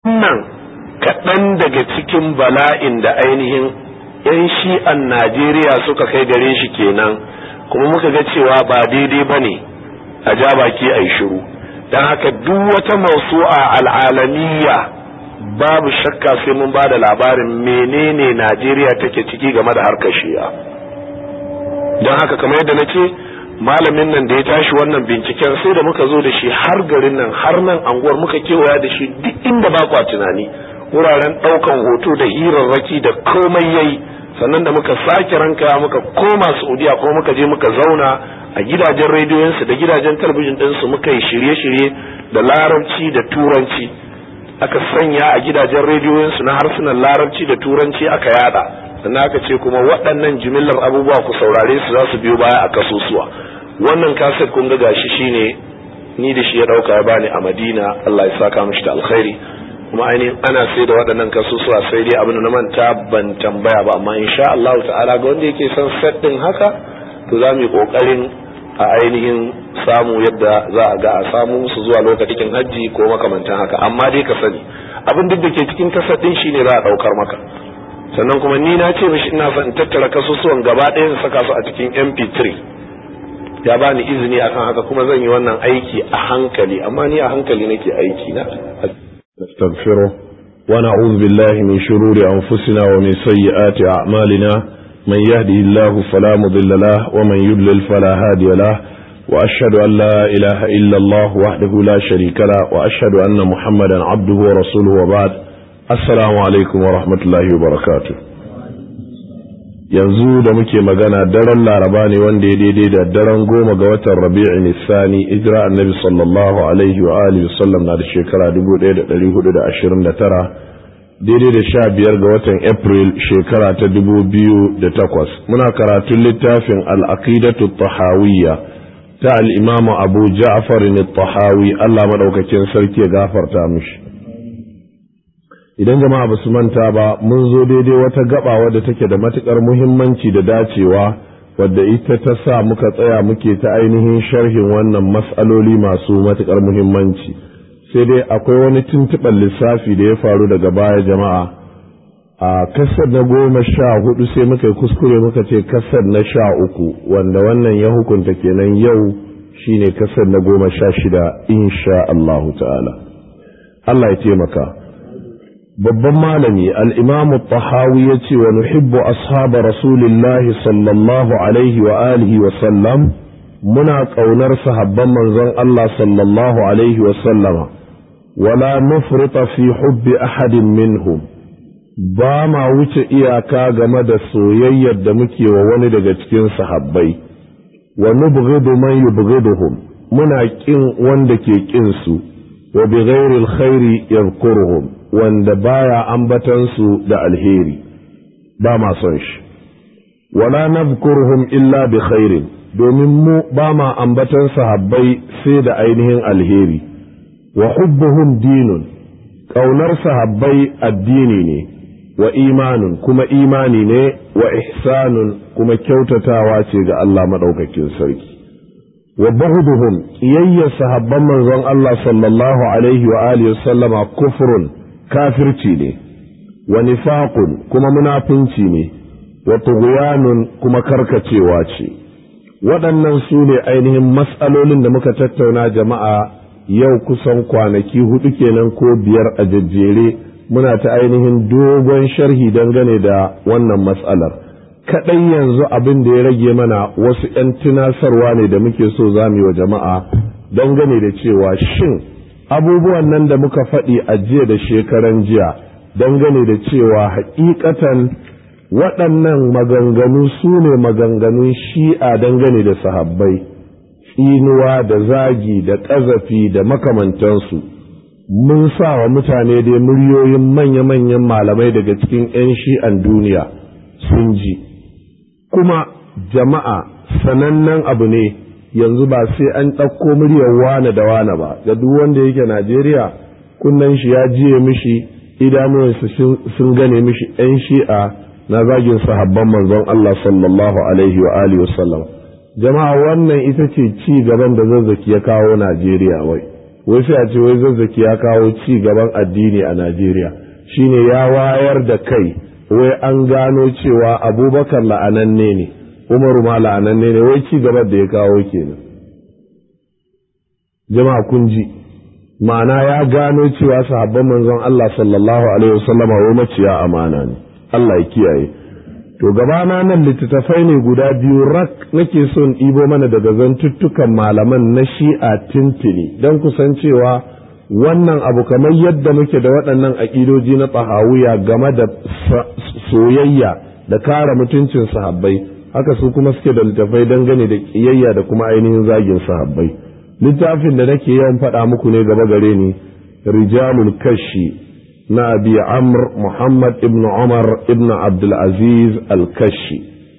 wannan kaɗan daga cikin bala'in da ainihin 'yan shi'an najeriya suka kai gare shi kenan kuma muka ga cewa ba daidai ba ne a ja baki a yi shiru don haka duk wata mausu'a al'alamiya babu shakka sai mun ba da labarin menene najeriya take ciki game da harkar shi'a don haka kamar yadda na ce malamin nan da ya tashi wannan binciken sai da muka zo da shi har garin nan har nan anguwar muka kewaya da shi duk inda ba kwa tunani wuraren ɗaukan hoto da hirarraki da komai yayi sannan da muka sake ranka muka koma saudiya kuma muka je muka zauna a gidajen rediyoyinsu da gidajen talabijin ɗinsu muka yi shirye-shirye da larabci da turanci aka sanya a gidajen rediyoyinsu na harsunan larabci da turanci aka yada sannan aka ce kuma waɗannan jimillar abubuwa ku saurare su za su biyo baya a kasusuwa wannan kaset kun ga gashi shine ni da shi ya dauka ya bani a Madina Allah ya saka mishi da alkhairi kuma ainihin ana sai da waɗannan kasusuwa sai dai abin da na manta ban tambaya ba amma insha Allah ta'ala ga wanda yake son set din haka to za mu yi kokarin a ainihin samu yadda za a ga a samu su zuwa lokacin hajji ko makamantan haka amma dai ka sani abin duk da ke cikin kaset din shine za a daukar maka sannan kuma ni na ce mishi ina son in tattara kasusuwan gaba ɗaya in saka su a cikin mp3 ya bani izini akan haka kuma zan yi wannan aiki a hankali amma ni a hankali nake aiki na nastaghfiru wa na'udhu billahi min shururi anfusina wa min sayyiati a'malina man yahdihillahu fala mudilla lahu wa man yudlil fala hadiya lahu wa ashhadu an la ilaha illa Allah wahdahu la sharika lahu wa ashhadu anna muhammadan abduhu wa rasuluhu wa ba'd assalamu alaikum wa rahmatullahi wa barakatuh yanzu da muke magana daren laraba ne wanda ya daidai da daren goma ga watan rabi'in nisani ijira annabi sallallahu alaihi wa alihi sallam na da shekara 1429 daidai da sha biyar ga watan april shekara ta 2008 muna karatun littafin al'aqidatu tahawiyya ta al'imamu abu ja'far tahawi allah maɗaukakin sarki ya gafarta mishi idan jama'a ba su manta ba mun zo daidai wata gaba wadda take da matukar muhimmanci da dacewa wadda ita ta sa muka tsaya muke ta ainihin sharhin wannan matsaloli masu matukar muhimmanci sai dai akwai wani tuntuɓar lissafi da ya faru daga baya jama'a a kasar na goma sha hudu sai muka yi kuskure muka ce kasar na sha uku wanda wannan ya hukunta kenan yau shine kasar na goma sha shida insha Allahu ta'ala Allah ya taimaka babban malami al'imamu tahawi ya ce wa nuhibbu ashaba rasulillahi sallallahu alaihi wa alihi wa sallam muna ƙaunar sahabban manzon Allah sallallahu alaihi wa sallama wala nufrita fi hubbi ahadin minhum ba ma wuce iyaka game da soyayyar da muke wa wani daga cikin sahabbai wa nubghidu man yubghiduhum muna kin wanda ke kin su wa bi ghairi alkhairi yadhkuruhum wanda baya ambatan su da alheri ba ma son shi wala nadhkuruhum illa bi khairin domin mu ba ma ambatan sahabbai sai da ainihin alheri wa hubbuhum dinun ƙaunar sahabbai addini ne wa imanun kuma imani ne wa ihsanun kuma kyautatawa ce ga Allah maɗaukakin sarki wa bahuduhum ƙiyayyar sahabban manzon Allah sallallahu alaihi wa alihi sallama kufrun kafirci ne wa nifaqun kuma munafinci ne wa tughyanun kuma karkacewa ce waɗannan su ne ainihin matsalolin da muka tattauna jama'a yau kusan kwanaki hudu kenan ko biyar a jajjere muna ta ainihin dogon sharhi dangane da wannan matsalar kaɗai yanzu abin da ya rage mana wasu 'yan tunasarwa ne da muke so za mu yi wa jama'a dangane da cewa shin abubuwan nan da muka faɗi a jiya da shekaran jiya dangane da cewa haƙiƙatan waɗannan maganganu su ne maganganun shi'a dangane da sahabbai tsinuwa da zagi da ƙazafi da makamantansu mun sa wa mutane dai muryoyin manya-manyan malamai daga cikin 'yan shi'an duniya sun ji kuma jama'a sanannen abu ne yanzu ba sai an ɗauko muryar wane da wane ba ga duk wanda yake najeriya kunnen shi ya jiye mishi idanuwansu sun gane mishi 'yan shi'a na zagin sahabban manzon Allah sallallahu alaihi wa alihi wasallam jama'a wannan ita ce ci gaban da zazzaki ya kawo Najeriya wai wai sai a ce wai zazzaki ya kawo ci gaban addini a najeriya shine ya wayar da kai wai an gano cewa abubakar la'ananne ne umaru ma la'ananne ne wai ci gaban da ya kawo kenan jama'a kun ji ma'ana ya gano cewa sahabban manzon Allah sallallahu alaihi wasallama wai maciya amana ne Allah ya kiyaye to gabana nan littattafai ne guda biyu rak nake son ɗibo mana daga zantuttukan malaman na shi'a tintini don kusan cewa wannan abu kamar yadda muke da waɗannan aƙidoji na tsahawiya game da soyayya da kare mutuncin sahabbai haka su kuma suke da littattafai dangane da ƙiyayya da kuma ainihin zagin sahabbai littafin da nake yawan faɗa muku ne gaba gare ni rijalul kashi na abi amr muhammad ibn umar ibn abdulaziz al-kashi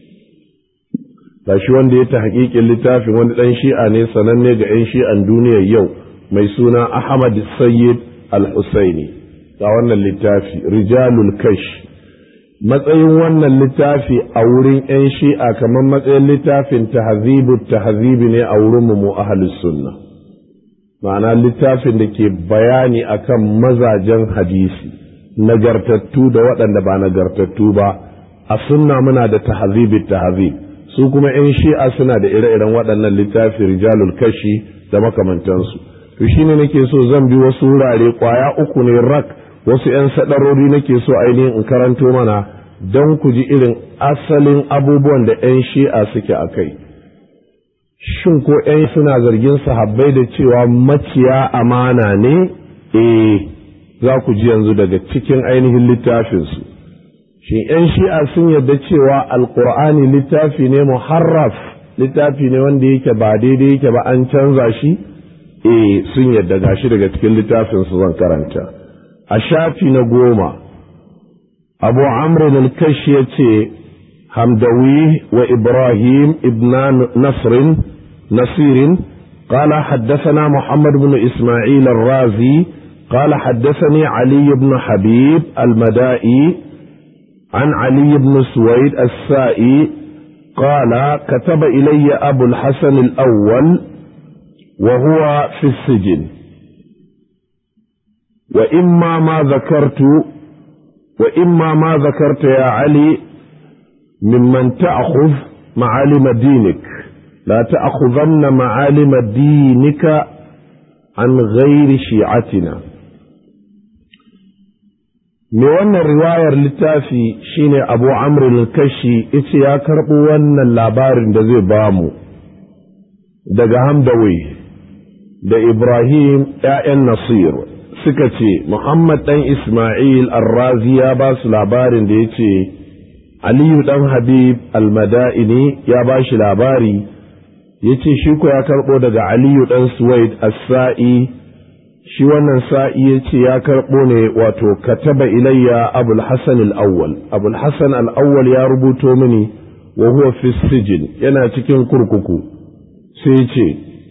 shi wanda ya ta hakikin littafin wani ɗan shi'a ne sananne ga 'yan shi'an duniyar yau mai suna ahmad sayyid al-husaini ga wannan littafi rijalul kashi matsayin wannan littafi a wurin 'yan shi'a kamar matsayin littafin tahzibu tahzibi ne a wurin mu ahlus sunna ma'ana littafin da ke bayani akan mazajen hadisi nagartattu da waɗanda ba nagartattu ba a sunna muna da tahzibi tahzib su kuma 'yan shi'a suna da ire-iren waɗannan littafi rijalul kashi da makamantansu to shine nake so zan bi wasu wurare kwaya uku ne rak wasu 'yan sadarori nake so ainihin in karanto mana don ku ji irin asalin abubuwan da 'yan shi'a suke a kai shin ko 'yan suna zargin sahabbai da cewa maciya amana ne eh za ku ji yanzu daga cikin ainihin littafinsu shin 'yan shi'a sun yarda cewa alkur'ani littafi ne muharraf littafi ne wanda yake ba daidai yake ba an canza shi eh sun yarda gashi daga cikin littafinsu zan karanta a shafi na goma abu amrin al-kashi ya ce hamdawi wa ibrahim ibn nasrin nasirin قال حدثنا محمد بن إسماعيل الرازي قال حدثني علي بن حبيب المدائي عن علي بن سويد السائي قال كتب إلي أبو الحسن الأول وهو في السجن وإما ما ذكرت وإما ما ذكرت يا علي ممن تأخذ معالم دينك لا تأخذن معالم دينك عن غير شيعتنا me wannan riwayar littafi shine abu amr kashi ita ya karɓo wannan labarin da zai bamu daga hamdawai da ibrahim ‘ya'yan nasir suka ce muhammad ɗan ismail arrazi ya ba su labarin da ya ce aliyu ɗan habib almada'ini ya ba shi labari ya ce shi ko ya karɓo daga aliyu ɗan suwaid as-sa'i shi wannan sa'i ya ce ya karɓo ne wato kataba ilayya abul hasan al-awwal abul hasan al-awwal ya rubuto mini wa huwa fi sijin yana cikin kurkuku sai ce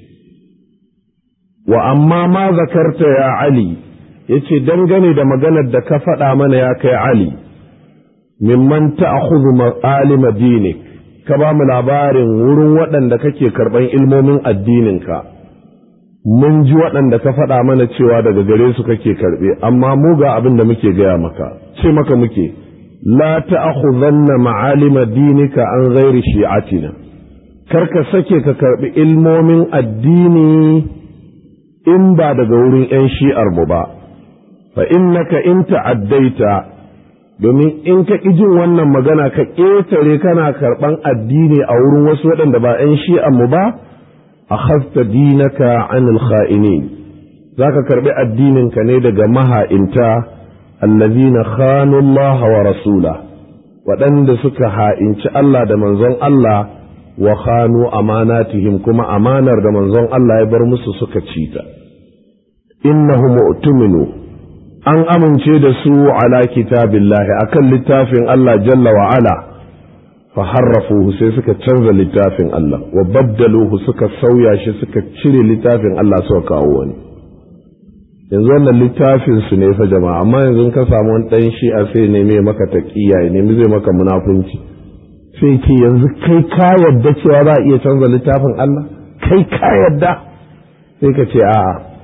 wa amma ma zakarta ya ali yace dangane da maganar da ka faɗa mana ya kai ali mimman ta'khudhu ma'alima dinik ka ba mu labarin wurin waɗanda kake karɓan ilmomin addininka mun ji waɗanda ka faɗa mana cewa daga gare su kake karɓe amma mu ga abin da muke gaya maka ce maka muke la ta'khudhanna ma'alima dinika an ghairi shi'atina kar ka sake ka karɓi ilmomin addini in ba daga wurin 'yan shi'ar mu ba fa innaka in ta'addaita domin in ka ƙi jin wannan magana ka ƙetare kana karɓan addini a wurin wasu waɗanda ba 'yan shi'an mu ba akhadta dinaka anil kha'inin zaka karbi addininka ne daga maha'inta allazina khanu Allah wa rasula waɗanda suka ha'inci Allah da manzon Allah wa khanu amanatihim kuma amanar da manzon Allah ya bar musu suka ci ta innahu mu'tuminu an amince da su ala kitabillahi akan littafin Allah jalla wa ala faharrafuhu sai suka canza littafin Allah wa baddaluhu suka sauya shi suka cire littafin Allah suka kawo wani yanzu wannan littafin su ne fa jama'a amma yanzu ka samu wani dan shi'a sai neme maka taqiya ya nemi zai maka munafunci sai ce yanzu kai ka yadda cewa za a iya canza littafin Allah kai ka yadda sai ka ce a'a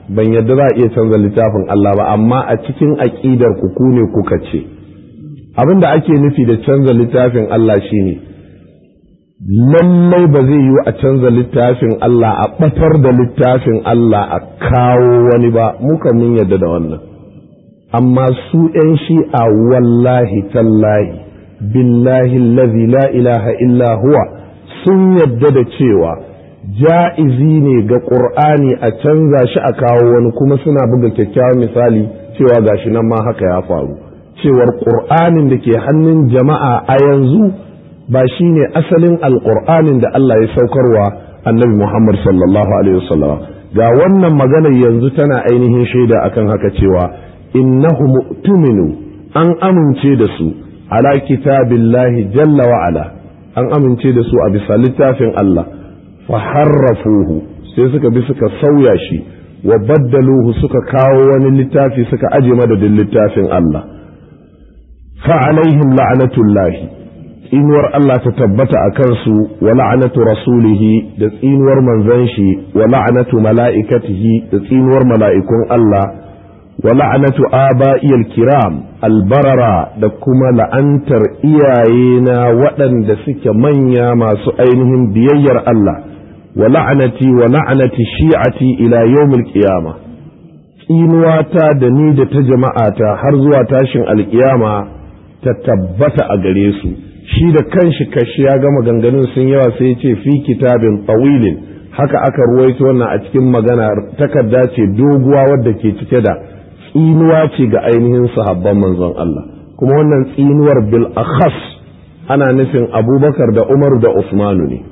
ban yadda za a iya canza littafin Allah ba amma a cikin aƙidar ku ku ne kuka ce abin da ake nufi da canza littafin Allah shine lallai ba zai yiwu a canza littafin Allah a ɓatar da littafin Allah a kawo wani ba muka mun yadda da wannan amma su ‘yan shi'a wallahi tallahi billahi lazi la ilaha illa huwa sun yadda da cewa ja'izi ne ga ƙur'ani a canza shi a kawo wani kuma suna buga kyakkyawan misali cewa gashi nan ma haka ya faru cewar ƙur'anin da ke hannun jama'a a yanzu ba shi ne asalin alƙur'anin da Allah ya saukarwa annabi Muhammad sallallahu alaihi wasallam ga wannan maganar yanzu tana ainihin shaida akan haka cewa innahu mu'tuminu an amince da su ala kitabillahi jalla wa ala an amince da su a bisa littafin Allah fa harrafuhu sai suka bi suka sauya shi wa baddaluhu suka kawo wani littafi suka aje madadin littafin Allah fa alaihim la'natullahi tsinuwar Allah ta tabbata a kansu wa la'anatu rasulihi da tsinuwar manzon shi wa la'anatu mala'ikatihi da tsinuwar mala'ikun Allah wa la'anatu aba'iyal kiram albarara da kuma la'antar iyayena waɗanda suke manya masu ainihin biyayyar Allah wa la'anati wa la'anati shi'ati ila yawmil qiyama tsinuwata da ni da ta jama'ata har zuwa tashin alkiyama ta tabbata a gare su shi da kanshi kashi ya gama ganganun sun yawa sai ce fi kitabin tawilin haka aka ruwaito wannan a cikin magana takarda ce doguwa wadda ke cike da tsinuwa ce ga ainihin sahabban manzon Allah kuma wannan tsinuwar bil akhas ana nufin abubakar da umaru da usmanu ne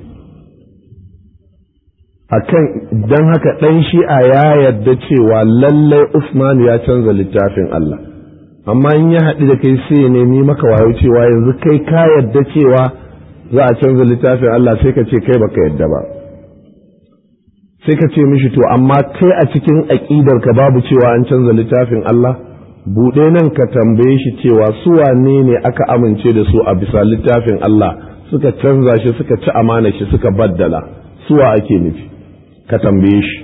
akan don haka ɗan shi'a ya yarda cewa lallai usmanu ya canza littafin Allah amma in ya haɗu da kai sai ya nemi maka wayo cewa yanzu kai ka yadda cewa za a canza littafin Allah sai ka ce kai baka yadda ba sai ka ce mishi to amma kai a cikin aƙidar ka babu cewa an canza littafin Allah buɗe nan ka tambaye shi cewa su wane ne aka amince da su a bisa littafin Allah suka canza shi suka ci amana shi suka baddala suwa ake nufi ka tambaye shi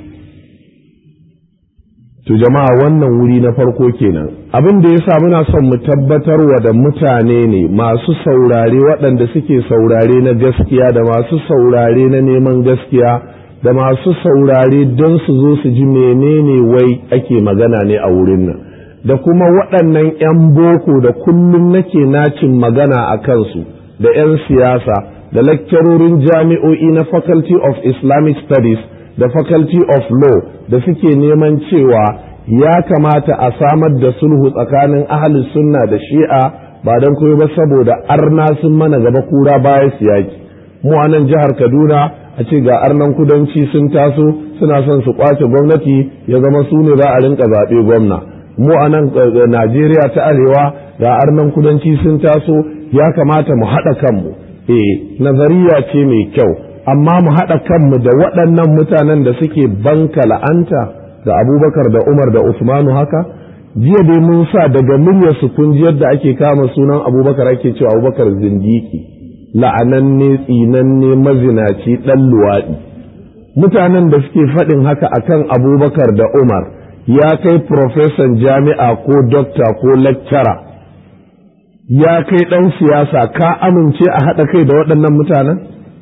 To jama'a wannan wuri na farko kenan abin da yasa muna son mu tabbatarwa da mutane ne masu saurare waɗanda suke saurare na gaskiya da masu saurare na neman gaskiya da masu saurare don su zo su ji menene wai ake magana ne a wurin nan da kuma waɗannan 'yan boko da kullum nake nacin magana a kansu da 'yan siyasa da lakcarorin jami'o'i na faculty of islamic studies da faculty of law da suke neman cewa ya kamata a samar da sulhu tsakanin ahalus sunna da shi'a ba don koyo ba saboda arna sun mana gaba kura baya su yaki mu a nan jihar kaduna a ce ga arnan kudanci sun taso suna son su kwace gwamnati ya zama su ne za a rinka zaɓe gwamna mu a nan najeriya ta arewa ga arnan kudanci sun taso ya kamata mu haɗa kanmu eh nazariya ce mai kyau amma mu haɗa kanmu da waɗannan mutanen da suke banka la'anta da abubakar da umar da usmanu haka jiya dai mun sa daga muryar su kun ji yadda ake kama sunan abubakar ake cewa abubakar zindiki la'ananne tsinanne mazinaci ɗan luwaɗi mutanen da suke faɗin haka akan abubakar da umar ya kai profesan jami'a ko dokta ko lecturer ya kai ɗan siyasa ka amince a haɗa kai da waɗannan mutanen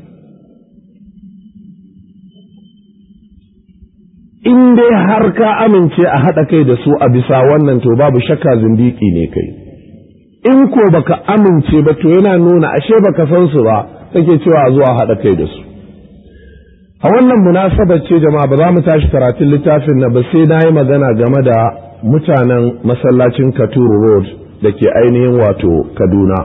in dai har ka amince a haɗa kai da su a bisa wannan to babu shakka zindiki ne kai in ko baka amince ba to yana nuna ashe baka san su ba kake cewa zuwa haɗa kai da su a wannan munasabar ce jama'a ba za mu tashi karatun littafin na ba sai na yi magana game da mutanen masallacin katuru road da ke ainihin wato kaduna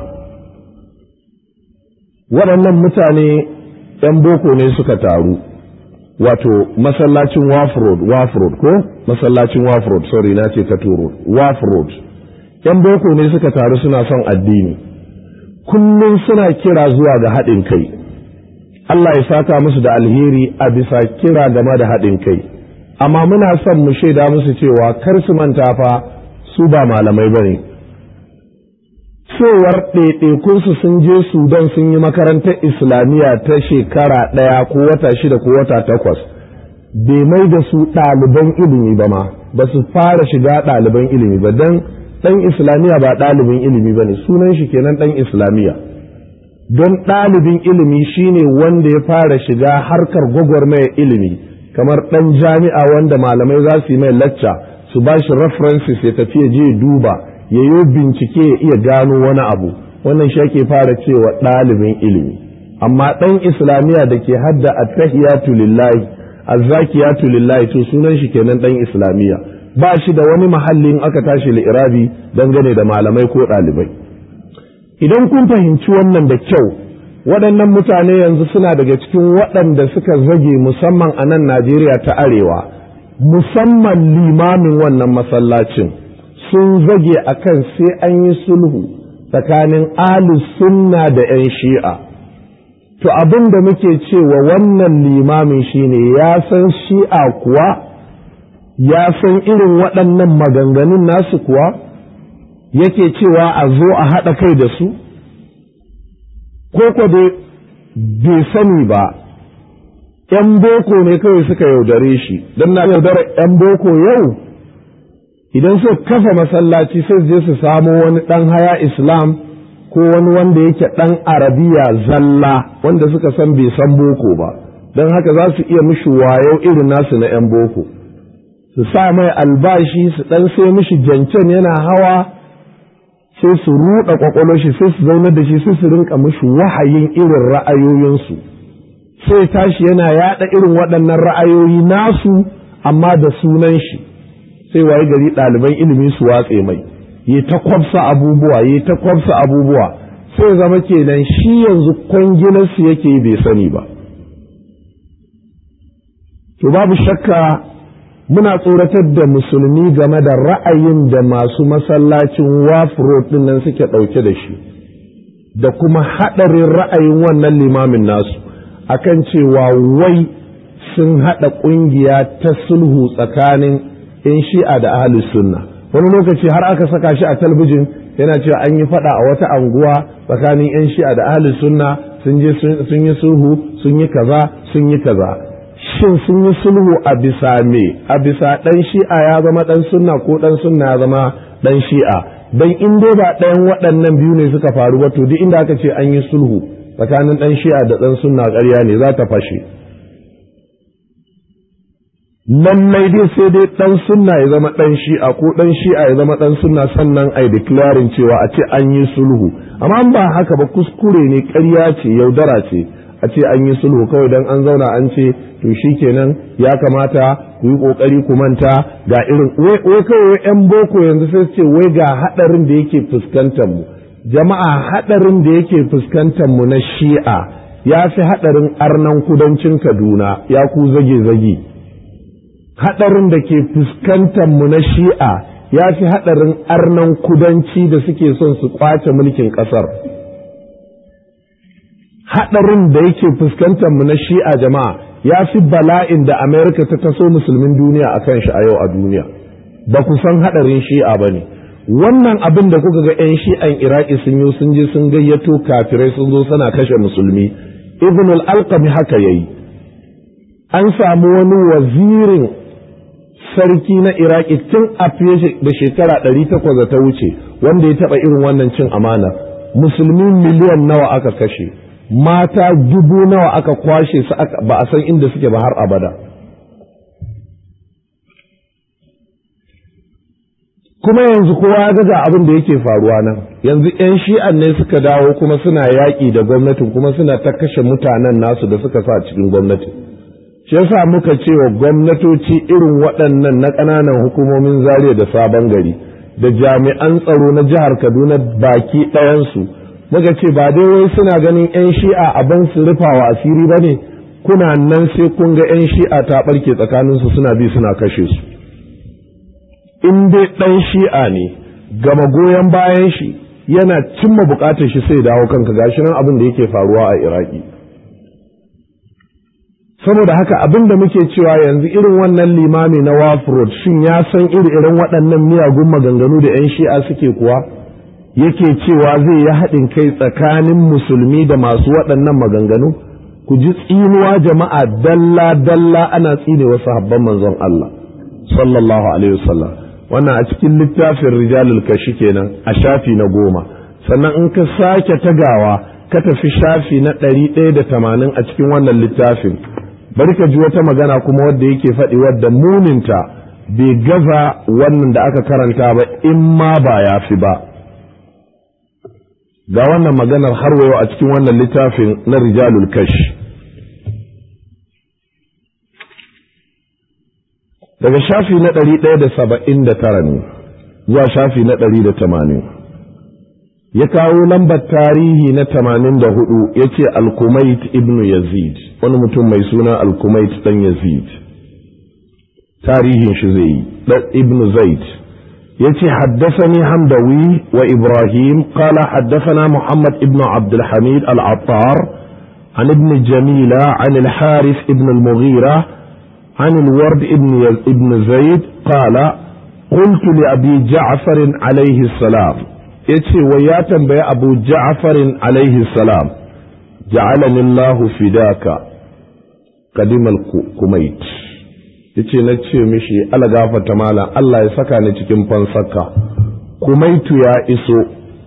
waɗannan mutane 'yan boko ne suka taru wato masallacin waf road waf road ko masallacin waf road sorry na ce katuru waf road 'yan boko ne suka taru suna son addini kullum suna kira zuwa ga haɗin kai Allah ya saka musu da alheri a bisa kira game da haɗin kai amma muna son mu shaida musu cewa kar su manta fa su ba malamai ba ne cewar ɗaiɗaikunsu sun je sudan sun yi makarantar islamiyya ta shekara ɗaya ko wata shida ko wata takwas bai mai da su ɗaliban ilimi ba ma ba su fara shiga ɗaliban ilimi ba don ɗan islamiyya ba ɗalibin ilimi ba ne sunan shi kenan ɗan islamiyya don ɗalibin ilimi shine wanda ya fara shiga harkar gwagwarmaya ilimi kamar ɗan jami'a wanda malamai za su yi mai lacca su ba shi references ya tafi ya je duba ya yi bincike ya iya gano wani abu wannan shi ake fara cewa ɗalibin ilimi amma ɗan islamiyya da ke hadda attahiyatu lillahi azzakiyatu lillahi to sunan shi kenan ɗan islamiyya ba shi da wani mahallin aka tashi li'irabi dangane da malamai ko ɗalibai idan kun fahimci wannan da kyau waɗannan mutane yanzu suna daga cikin waɗanda suka zage musamman a nan najeriya ta arewa musamman limamin wannan masallacin sun zage akan sai an yi sulhu tsakanin ahlus sunna da 'yan shi'a to abin da muke cewa wannan limamin shine ya san shi'a kuwa ya san irin waɗannan maganganun nasu kuwa yake cewa a zo a haɗa kai da su ko ko dai bai sani ba ‘yan boko ne kawai suka yaudare shi don na yaudara ‘yan boko yau idan suka kafa masallaci sai je su samo wani ɗan haya islam ko wani wanda yake ɗan arabiya zalla wanda suka san bai san boko ba don haka za su iya mishi wayo irin nasu na ‘yan boko su sa mai albashi su ɗan sai mishi jancen yana hawa sai su ruɗa ƙwaƙwalwar shi sai su zaunar da shi sai su rinka mishi wahayin irin ra'ayoyinsu sai tashi yana yaɗa irin waɗannan ra'ayoyi nasu amma da sunan shi sai waye gari ɗaliban ilimi su watse mai yi ta kwafsa abubuwa yi ta kwafsa abubuwa sai zama kenan shi yanzu kwangilarsu yake bai sani ba to babu shakka muna tsoratar da musulmi game da ra'ayin da masu masallacin wafro ɗin nan suke ɗauke da shi da kuma haɗarin ra'ayin wannan limamin nasu akan cewa wai sun haɗa ƙungiya ta sulhu tsakanin 'yan shi'a da ahalus sunna wani lokaci har aka saka shi a talbijin yana cewa an yi faɗa a wata anguwa tsakanin 'yan shi'a da ahalus sunna sun je sun yi sulhu sun yi kaza sun yi kaza shin sun yi sulhu a bisa me a bisa ɗan shi'a ya zama ɗan sunna ko ɗan sunna ya zama ɗan shi'a dan in dai ba ɗayan waɗannan biyu ne suka faru ba to duk inda aka ce an yi sulhu tsakanin ɗan shi'a da ɗan sunna ƙarya ne za ta fashe lallai dai sai dai ɗan sunna ya zama ɗan shi'a ko ɗan shi'a ya zama ɗan sunna sannan ai declaring cewa a ce an yi sulhu amma ba haka ba kuskure ne ƙarya ce yaudara ce a ce an yi sulhu kawai dan an zauna an ce to shikenan ya kamata ku yi kokari ku manta ga irin wai kawai yan boko yanzu sai ce wai ga hadarin da yake fuskantar mu jama'a hadarin da yake fuskantar mu na shi'a ya fi hadarin arnan kudancin kaduna ya ku zage zage hadarin da ke fuskantar mu na shi'a ya fi hadarin arnan kudanci da suke son su kwace mulkin kasar haɗarin da yake fuskantar mu na shi'a jama'a ya fi bala'in da amerika ta taso musulmin duniya a kan shi a yau a duniya ba ku san haɗarin shi'a ba ne wannan abin da kuka ga 'yan shi'an iraki sun yi sun je sun gayyato kafirai sun zo suna kashe musulmi ibn al-alqami haka yayi an samu wani wazirin sarki na iraki tun a fiye da shekara 800 da ta wuce wanda ya taɓa irin wannan cin amana musulmi miliyan nawa aka kashe mata dubu nawa aka kwashe su ba a san inda suke ba har abada kuma yanzu kowa ya ga abin da yake faruwa nan yanzu 'yan shi'an ne suka dawo kuma suna yaƙi da gwamnatin kuma suna ta kashe mutanen nasu da suka sa cikin gwamnati shi yasa muka ce wa gwamnatoci irin waɗannan na ƙananan hukumomin zariya da sabon gari da jami'an tsaro na jihar kaduna baki ɗayansu muka ce ba dai wai suna ganin 'yan shi'a abin su rufawa asiri ba ne kuna nan sai kun ga 'yan shi'a ta ɓarke tsakaninsu suna bi suna kashe su in dai ɗan shi'a ne gama goyon bayan shi yana cimma buƙatar shi sai dawo kanka gashi nan abin da yake faruwa a iraki saboda haka abin da muke cewa yanzu irin wannan limami na wafrod shin ya san iri irin waɗannan miyagun maganganu da 'yan shi'a suke kuwa yake cewa zai yi haɗin kai tsakanin musulmi da masu waɗannan maganganu ku ji tsinuwa jama'a dalla dalla ana tsine wasu habban manzon Allah sallallahu alaihi wasallam wannan a cikin littafin rijalul kashi kenan a shafi na goma sannan in ka sake tagawa ka tafi shafi na ɗari ɗaya da tamanin a cikin wannan littafin bari ka ji wata magana kuma wadda yake faɗi wadda muninta bai gaza wannan da aka karanta ba in ma ba ya fi ba ga wannan maganar har wayo a cikin wannan littafin na rijalul kash daga shafi na ɗari ɗaya da saba'in da tara ne zuwa shafi na ɗari da tamanin ya kawo lambar tarihi na tamanin da hudu ya ce alkumait ibnu yazid wani mutum mai suna alkumait ɗan yazid tarihin shi zai yi ibnu zaid يتي حدثني حمدوي وإبراهيم قال حدثنا محمد ابن عبد الحميد العطار عن ابن جميلة عن الحارث ابن المغيرة عن الورد ابن, ابن زيد قال قلت لأبي جعفر عليه السلام يتي وياتا بي أبو جعفر عليه السلام جعلني الله فداك قدم الكميت yace na ce mishi ala gafarta malam Allah ya saka ni cikin fansaka kumaitu ya iso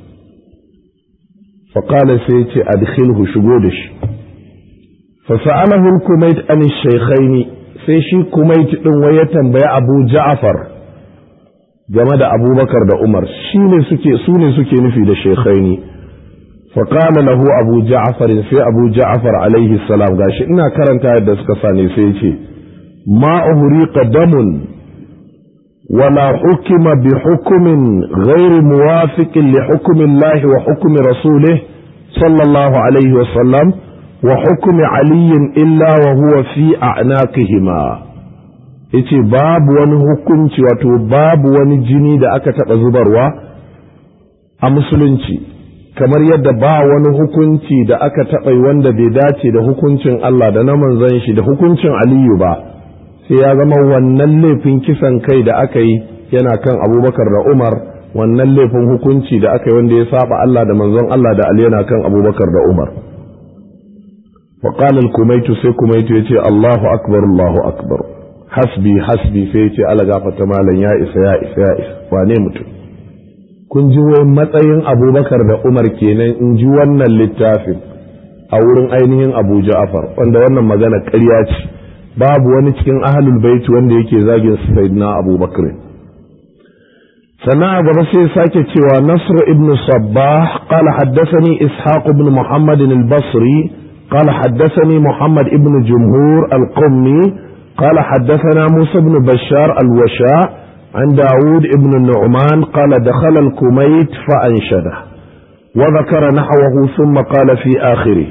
faƙala sai ce adkhilhu shigo da shi fasa'alahu kumait an shaykhaini sai shi kumait din wai ya tambaya Abu Ja'far game da Abubakar da Umar shine suke su ne suke nufi da shaykhaini faƙala lahu Abu Ja'far sai Abu Ja'far alaihi salam gashi ina karanta yadda suka sani sai ce ما أهريق دم ولا حكم بحكم غير موافق لحكم الله وحكم رسوله صلى الله عليه وسلم وحكم علي إلا وهو في أعناقهما yace babu wani hukunci wato babu wani jini da aka taɓa zubarwa a musulunci kamar yadda ba wani hukunci da aka taɓa wanda bai dace da hukuncin Allah da na manzon shi da hukuncin Aliyu ba sai ya zama wannan laifin kisan kai da aka yi yana kan abubakar da umar wannan laifin hukunci da aka yi wanda ya saba Allah da manzon Allah da Ali yana kan abubakar da umar faƙalar kumaitu sai kumaitu ya ce Allahu akbar Allahu akbar hasbi hasbi sai ya ce ala gafata malam ya isa ya isa ya isa wane mutum kun ji wai matsayin abubakar da umar kenan in ji wannan littafin a wurin ainihin abu ja'afar wanda wannan magana ƙarya ce babu wani cikin ahlul baiti wanda yake zagin sayyidina abubakar sannan a gaba sai sake cewa nasr ibn sabbah qala haddathani ishaq ibn muhammad al-basri qala haddathani muhammad ibn jumhur al-qummi qala haddathana musa ibn bashar al-washa عن داود ابن النعمان قال دخل الكميت فأنشده وذكر نحوه ثم قال في آخره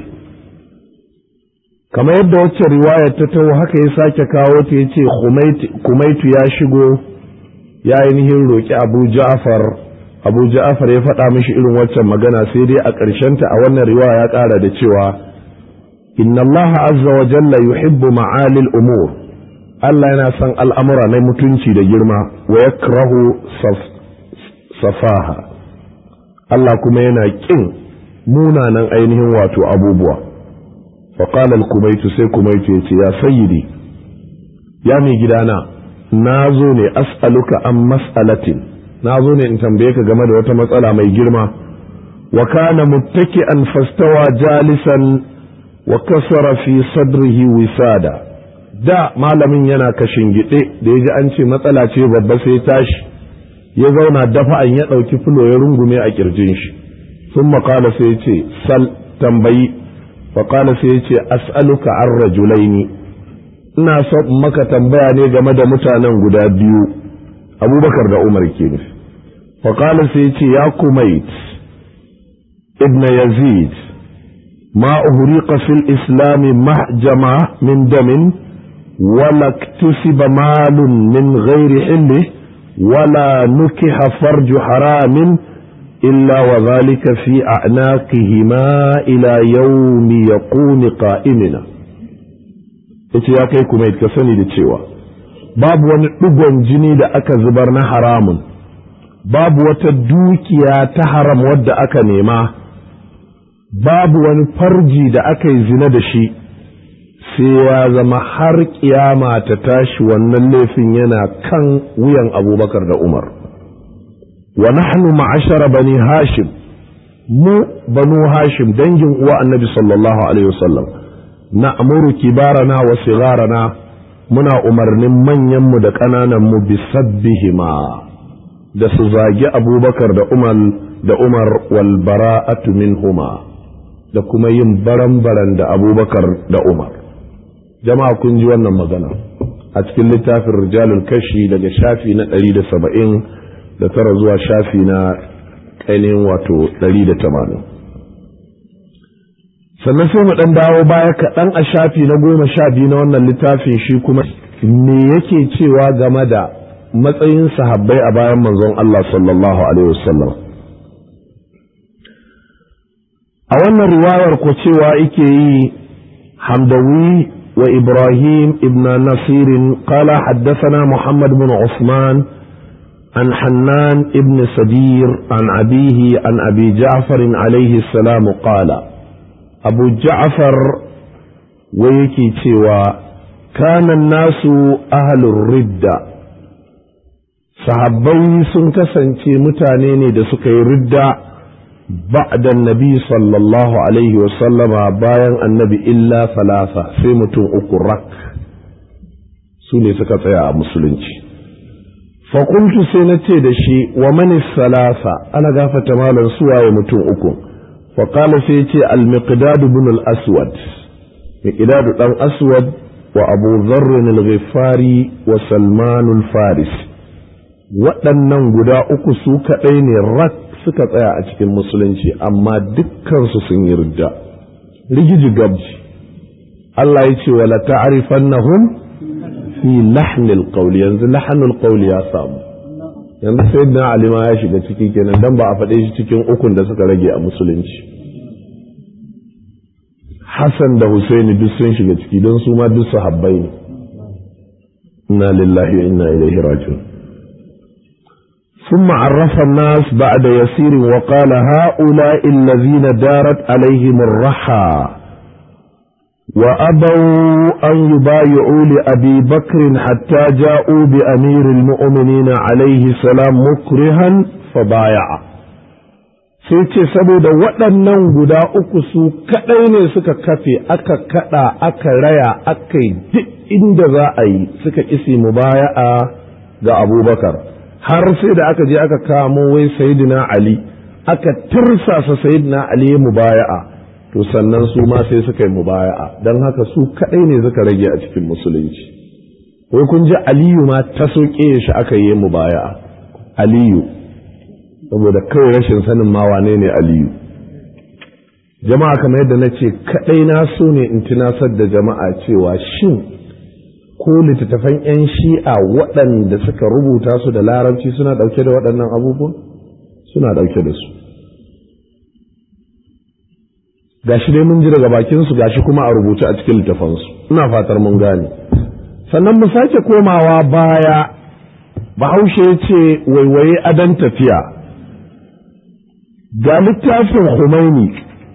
kamar yadda wacce riwayar ta taho haka ya sake kawo ta yace kumaitu ya shigo ya ainihin roƙi abu ja'far abu ja'far ya faɗa mishi irin waccan magana sai dai a ta a wannan riwaya ya ƙara da cewa inna Allah azza wa jalla yuhibbu ma'alil umur Allah yana son al'amura na mutunci da girma wa yakrahu safaha Allah kuma yana ƙin munanan ainihin wato abubuwa فقال الكميت سي كميت يتي يا سيدي يا مي gidana nazo ne as'aluka an mas'alatin nazo ne in tambaye ka game da wata matsala mai girma wa kana muttaki'an fastawa jalisan wa kasara fi sadrihi wisada da malamin yana kashin gide da yaji an ce matsala ce babba sai tashi ya zauna dafa'an ya ɗauki fulo ya rungume a kirjin shi sun makala sai ce sal tambayi faƙala sai ya ce as'aluka an rajulaini ina so maka tambaya ne game da mutanen guda biyu abubakar da umar ke nufi faƙala sai ya ce ya kumait ibn yazid ma uhriqa fil islami mahjama min damin wala iktusiba malun min ghairi hilli wala nukiha farju haramin إلا وذلك في أعناقهما إلى يوم يقوم قائمنا ita ya kai kuma ka sani da cewa babu wani ɗigon jini da aka zubar na haramun babu wata dukiya ta haram wadda aka nema babu wani farji da aka yi zina da shi sai ya zama har kiyama ta tashi wannan laifin yana kan wuyan abubakar da umar wa nahnu ma'ashara bani hashim mu banu hashim dangin uwa annabi sallallahu alaihi wasallam na amuru kibarana wa sigarana muna umarnin manyanmu da ƙanananmu bisabbihima da su zagi abubakar da umar da umar wal bara'atu minhuma da kuma yin baran-baran da abubakar da umar jama'a kun ji wannan magana a cikin littafin rijalul kashi daga shafi na ɗari da saba'in da tara zuwa shafi na ainihin wato ɗari da tamanin sannan sai mu ɗan dawo baya kaɗan a shafi na goma sha biyu na wannan littafin shi kuma me yake cewa game da matsayin sahabbai a bayan manzon Allah sallallahu alaihi wasallam a wannan riwayar ko cewa yake yi hamdawi wa ibrahim ibn nasirin qala haddathana muhammad bin usman عن حنان ابن سدير عن أبيه عن أبي جعفر عليه السلام قال أبو جعفر ويكي تيوى كان الناس أهل الردة sahabbai sun kasance mutane ne da suka yi ridda ba'da nabi sallallahu alaihi wasallama bayan annabi illa falasa sai mutum uku rak su ne suka tsaya a musulunci fakultu sai na ce da shi wa mani salasa ana gafata malam suwaye mutum uku faƙala sai ce al-miqdad ibn al-aswad miqdad dan aswad wa abu dharr al-ghifari wa salman al-faris waɗannan guda uku su kaɗai ne rak suka tsaya a cikin musulunci amma dukkansu sun yi ridda rigiji gabji Allah ya ce wala ta'rifannahum fi lahnil qawli yanzu lahnul qawli ya samu yanzu sayyidina Ali ma ya shiga ciki kenan dan ba a faɗe shi cikin ukun da suka rage a musulunci Hassan da Husaini duk sun shiga ciki don su ma duk sahabbai ne inna lillahi wa inna ilaihi raji'un ثم عرف الناس بعد يسير وقال هؤلاء الذين دارت عليهم الرحى وأبوا أن يبايعوا لأبي بكر حتى جاءوا بأمير المؤمنين عليه السلام مكرها فبايع sai ce saboda waɗannan guda uku su kaɗai ne suka kafe aka kaɗa aka raya aka yi duk inda za a yi suka isi mubaya'a ga abubakar har sai da aka je aka kamo wai sayidina ali aka tirsasa sayidina ali mubaya'a to sannan su ma sai suka yi mubaya'a don haka su kaɗai ne suka rage a cikin musulunci wai kun ji aliyu ma ta soke shi aka yi mubaya'a aliyu saboda kawai rashin sanin ma wane ne aliyu jama'a kamar yadda na ce kaɗai na so ne in tunasar da jama'a cewa shin ko littattafan 'yan shi'a waɗanda suka rubuta su da larabci suna ɗauke da waɗannan abubuwan suna ɗauke da su gashi dai mun ji daga bakinsu gashi kuma a rubuce a cikin littafansu ina fatar mun gane sannan mu sake komawa baya bahaushe ya ce waiwaye adon tafiya ga littafin Khomeini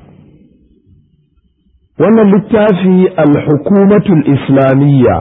wannan littafi al-hukumatul islamiyya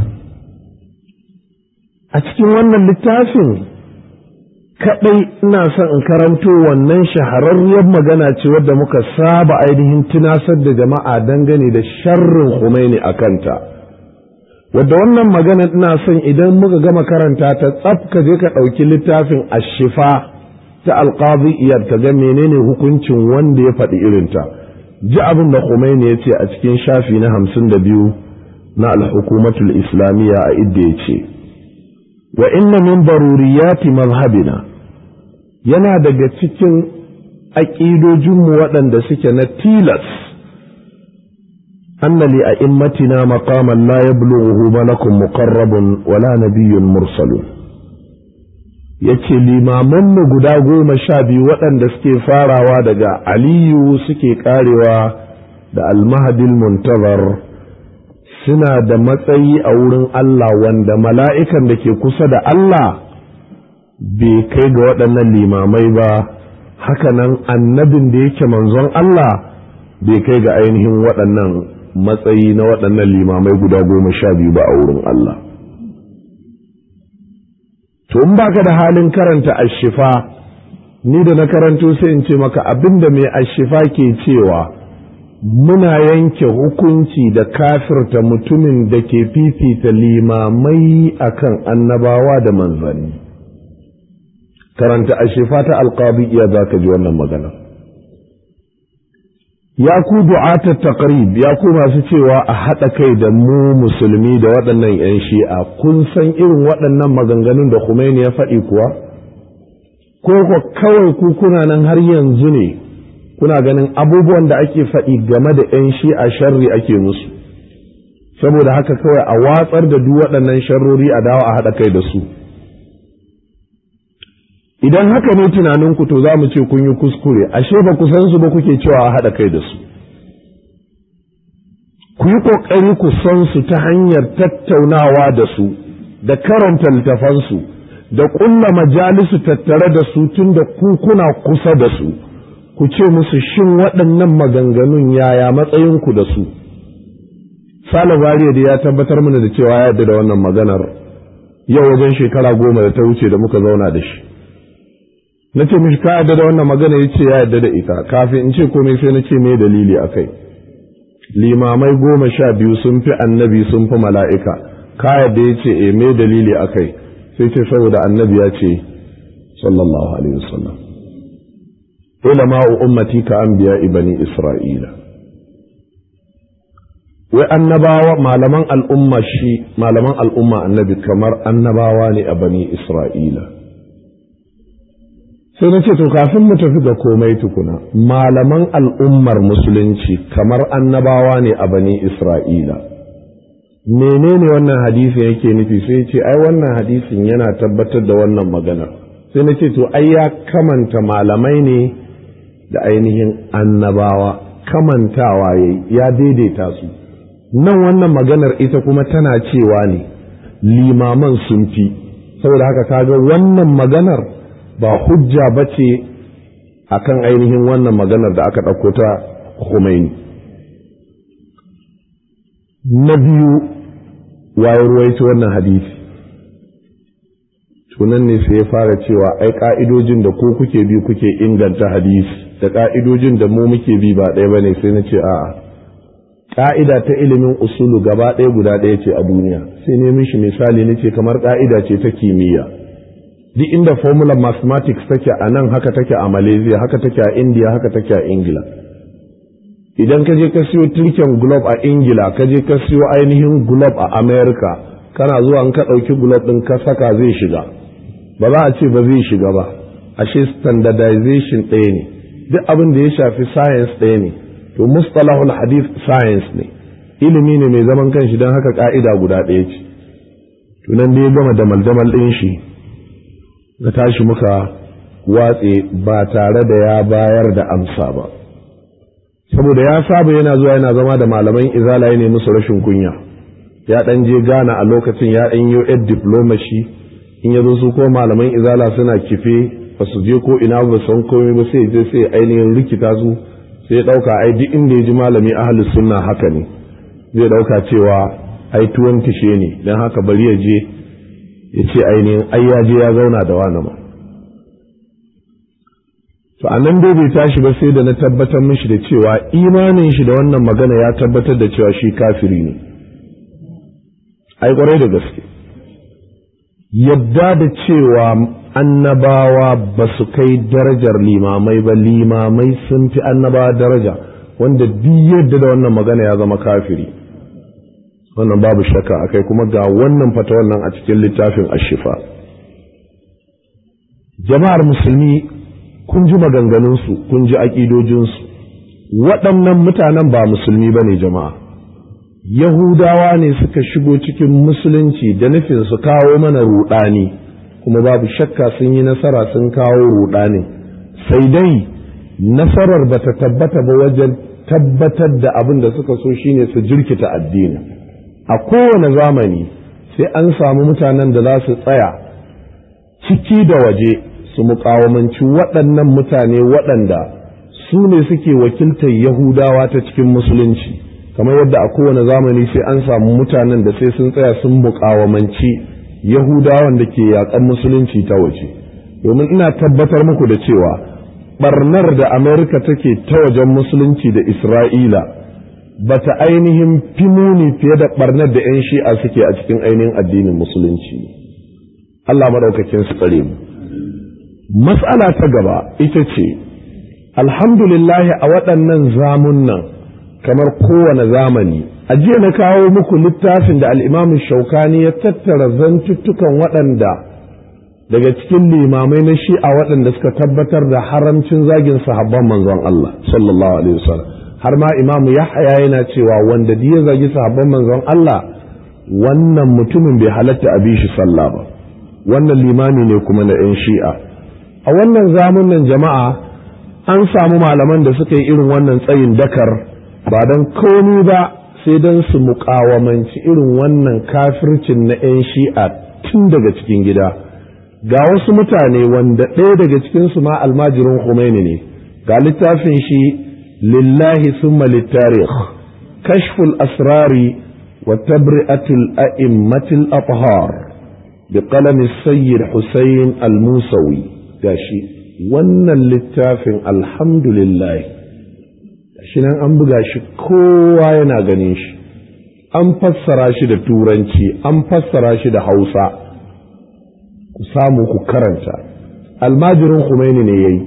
a cikin wannan littafin kaɗai ina son in karanto wannan shahararriyar magana ce wadda muka saba ainihin tunasar da jama'a dangane da sharrin Khomeini a kanta wadda wannan magana ina son idan muka gama karanta ta tsaf ka je ka ɗauki littafin ashifa ta alƙazi iyar ta ga menene hukuncin wanda ya faɗi irinta ji abin da Khomeini ya ce a cikin shafi na hamsin da biyu na alhukumatul islamiyya a idda ya ce wa inna min daruriyati mazhabina yana daga cikin aƙidojinmu waɗanda suke na tilas anna li a'immatina maqaman la yablughuhu malakun muqarrabun wala nabiyyun mursalun yace limamanmu guda goma sha biyu waɗanda suke farawa daga aliyu suke karewa da almahadil muntazar suna da matsayi a wurin Allah wanda mala'ikan da ke kusa da Allah bai kai ga waɗannan limamai ba hakanan annabin da yake manzon Allah bai kai ga ainihin waɗannan matsayi na waɗannan limamai guda goma sha biyu ba a wurin Allah to in baka da halin karanta ashifa ni da na karanto sai in ce maka abinda mai ashifa ke cewa muna yanke hukunci da kafirta mutumin da ke fifita limamai akan annabawa da manzanni karanta ashifa ta alqabi iya za ka ji wannan magana ya ku du'atar taqrib ya ku masu cewa a haɗa kai da mu musulmi da waɗannan 'yan shi'a kun san irin waɗannan maganganun da Khomeini ya faɗi kuwa ko ko kawai ku kuna nan har yanzu ne kuna ganin abubuwan da ake faɗi game da 'yan shi'a sharri ake musu saboda haka kawai a watsar da duk waɗannan sharrori a dawo a haɗa kai da su idan haka ne tunaninku to za mu ce kun yi kuskure ashe ba ku san su ba kuke cewa a haɗa kai da su ku yi ƙoƙari ku san su ta hanyar tattaunawa da su da karanta littafansu da ƙulla majalisu tattare da su tun da ku kuna kusa da su ku ce musu shin waɗannan maganganun yaya matsayinku da su sale bariya da ya tabbatar mana da cewa ya yarda da wannan maganar yau wajen shekara goma da ta wuce da muka zauna da shi na ce mishi ka yarda da wannan magana ya ce ya yarda da ita kafin in ce komai sai na ce me dalili a kai limamai goma sha biyu sun fi annabi sun fi mala'ika ka yarda ya ce e me dalili a kai sai ce saboda annabi ya ce sallallahu alaihi wasallam ulama'u ummati ka anbiya bani isra'ila wai annabawa malaman al'umma shi malaman al'umma annabi kamar annabawa ne a bani isra'ila sai na ce to kafin mu tafi ga komai tukuna malaman al'ummar musulunci kamar annabawa ne a bani isra'ila menene wannan hadisin yake nufi sai ce ai wannan hadisin yana tabbatar da wannan magana sai na ce to ai ya kamanta malamai ne da ainihin annabawa kamantawa ya daidaita su nan wannan maganar ita kuma tana cewa ne limaman sun fi saboda haka kaga wannan maganar ba hujja ba ce a kan ainihin wannan maganar da aka ɗauko ta Khomeini. Na biyu waye ruwaito wannan hadisi. Tunan ne sai ya fara cewa ai ƙa'idojin da ko kuke bi kuke inganta hadisi da ƙa'idojin da mu muke bi ba ɗaya ba ne sai na ce a'a. Ƙa'ida ta ilimin usulu gaba ɗaya guda ɗaya ce a duniya sai ne mishi misali na ce kamar ƙa'ida ce ta kimiyya. duk inda formula mathematics take a nan haka take a malaysia haka take a india haka take a ingila idan ka je ka siyo tirken globe a ingila ka je ka siyo ainihin globe a america kana zuwa in ka ɗauki globe ɗin ka saka zai shiga ba za a ce ba zai shiga ba ashe standardization ɗaya ne duk abin da ya shafi science ɗaya ne to mustalahul hadith science ne ilimi ne mai zaman kanshi don haka ka'ida guda ɗaya ce tunan da ya gama damal-damal ɗin shi na tashi muka watse ba tare da ya bayar da amsa ba saboda ya saba yana zuwa yana zama da malaman izala ya nemi musu rashin kunya ya dan je gana a lokacin ya dan yi ed diplomacy in ya zo su ko malaman izala suna kife ba su je ko ina ba san komai ba sai je sai ainihin rikita su sai ya dauka ai duk inda ya ji malami ahlus sunna haka ne zai dauka cewa ai tuwon tishe ne dan haka bari ya je ya ce ainihin ai ya je ya zauna da wani ma to a nan dai bai tashi ba sai da na tabbatar mishi da cewa imanin shi da wannan magana ya tabbatar da cewa shi kafiri ne ai kwarai da gaske yadda da cewa annabawa ba su kai darajar limamai ba limamai sun fi annabawa daraja wanda duk yadda da wannan magana ya zama kafiri wannan babu shakka akai kuma ga wannan fata wannan a cikin littafin ashifa jama'ar musulmi kun ji maganganunsu kun ji aƙidojinsu waɗannan mutanen ba musulmi ba ne jama'a yahudawa ne suka shigo cikin musulunci da nufin su kawo mana ruɗani kuma babu shakka sun yi nasara sun kawo ruɗani sai dai nasarar ba ta tabbata ba wajen tabbatar da abin da suka so shine su jirkita addini a kowane zamani sai an samu mutanen da za su tsaya ciki da waje su muƙawamanci waɗannan mutane waɗanda su ne suke wakiltar yahudawa ta cikin musulunci kamar yadda a kowane zamani sai an samu mutanen da sai sun tsaya sun muƙawamanci yahudawan da ke yaƙan musulunci ta waje domin ina tabbatar muku da cewa barnar da amerika take ta wajen musulunci da isra'ila ba ta ainihin fi muni fiye da barnar da 'yan shi'a suke a cikin ainihin addinin musulunci allah maɗaukakin su tsare mu matsala ta gaba ita ce alhamdulillahi a waɗannan zamunan kamar kowane zamani a jiya na kawo muku littafin da al'imamu shaukani ya tattara zantuttukan waɗanda daga cikin limamai na shi'a waɗanda suka tabbatar da haramcin zagin sahabban manzon Allah sallallahu alaihi wasallam har ma imamu yahya yana cewa wanda ya zagi sahabban manzon Allah wannan mutumin bai halatta a bi shi sallah ba wannan limami ne kuma na 'yan shi'a a wannan zamunan jama'a an samu malaman da suka yi irin wannan tsayin dakar ba don komi ba sai don su muƙawamanci irin wannan kafircin na 'yan shi'a tun daga cikin gida ga wasu mutane wanda ɗaya daga cikinsu ma almajirin Khomeini ne ga littafin shi lillahi summa littarikh kashful asrari wa tabri'atul a'immatil athhar bi qalami sayyid Hussein al-Musawi gashi wannan littafin alhamdulillah shi nan an buga shi kowa yana ganin shi an fassara shi da turanci an fassara shi da hausa ku samu ku karanta almajirin Khomeini ne yayi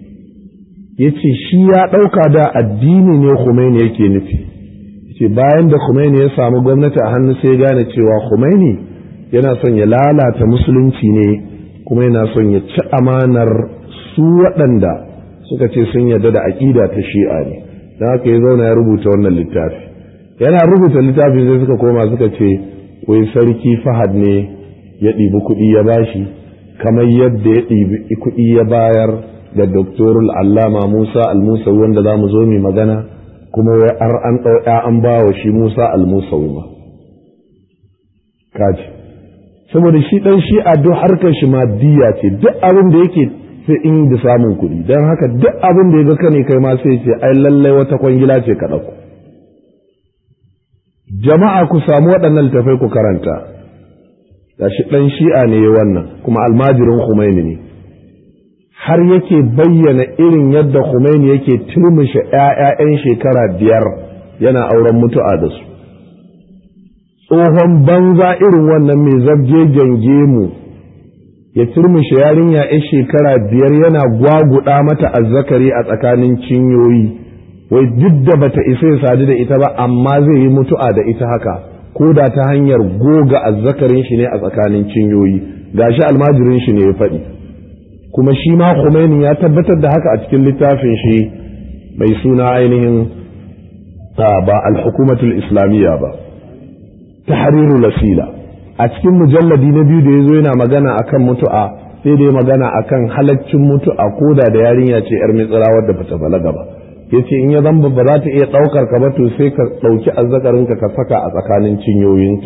ya ce shi ya ɗauka da addini ne Khomeini yake nufi ce bayan da Khomeini ya samu gwamnati a hannu sai gane cewa Khomeini yana son ya lalata musulunci ne kuma yana son ya ci amanar su waɗanda suka ce sun yarda da aƙida ta shi'a ne don haka ya zauna ya rubuta wannan littafi yana rubuta littafi sai suka koma suka ce wai sarki fahad ne ya ɗibi kuɗi ya bashi kamar yadda ya ɗibi kuɗi ya bayar da doktorul allama musa almusa wanda za mu zo mai magana kuma wai ar an ɗau an ba wa shi musa almusa ma kaji saboda shi ɗan shi a duk harkar shi maddiya ce duk abin da yake sai in da samun kuɗi don haka duk abin da ya ga kane kai ma sai ce ai lallai wata kwangila ce ka ɗauko jama'a ku samu waɗannan littafai ku karanta gashi ɗan shi'a ne wannan kuma almajirin Khomeini ne har yake bayyana irin yadda Khomeini yake turmushe ‘ya'ya'yan shekara biyar yana auren mutu'a da su tsohon banza irin wannan mai zabgegen gemu ya turmushe yarinya ‘yan shekara biyar yana gwaguɗa mata azzakari a tsakanin cinyoyi wai duk da bata isa ya sadu da ita ba amma zai yi mutu'a da ita haka ko da ta hanyar goga azzakarin shi ne a tsakanin cinyoyi gashi almajirin shi ne ya faɗi kuma shi ma Khomeini ya tabbatar da haka a cikin littafin shi mai suna ainihin ba al-hukumatul islamiyya ba tahriru lasila a cikin mujalladi na biyu da yazo yana magana akan mutu'a sai da ya magana akan halaccin mutu'a ko da da yarinya ce yar mitsira wadda bata balaga ba yace in ya zamba ba za ta iya ɗaukar ka ba to sai ka ɗauki azzakarinka ka saka a tsakanin cinyoyinta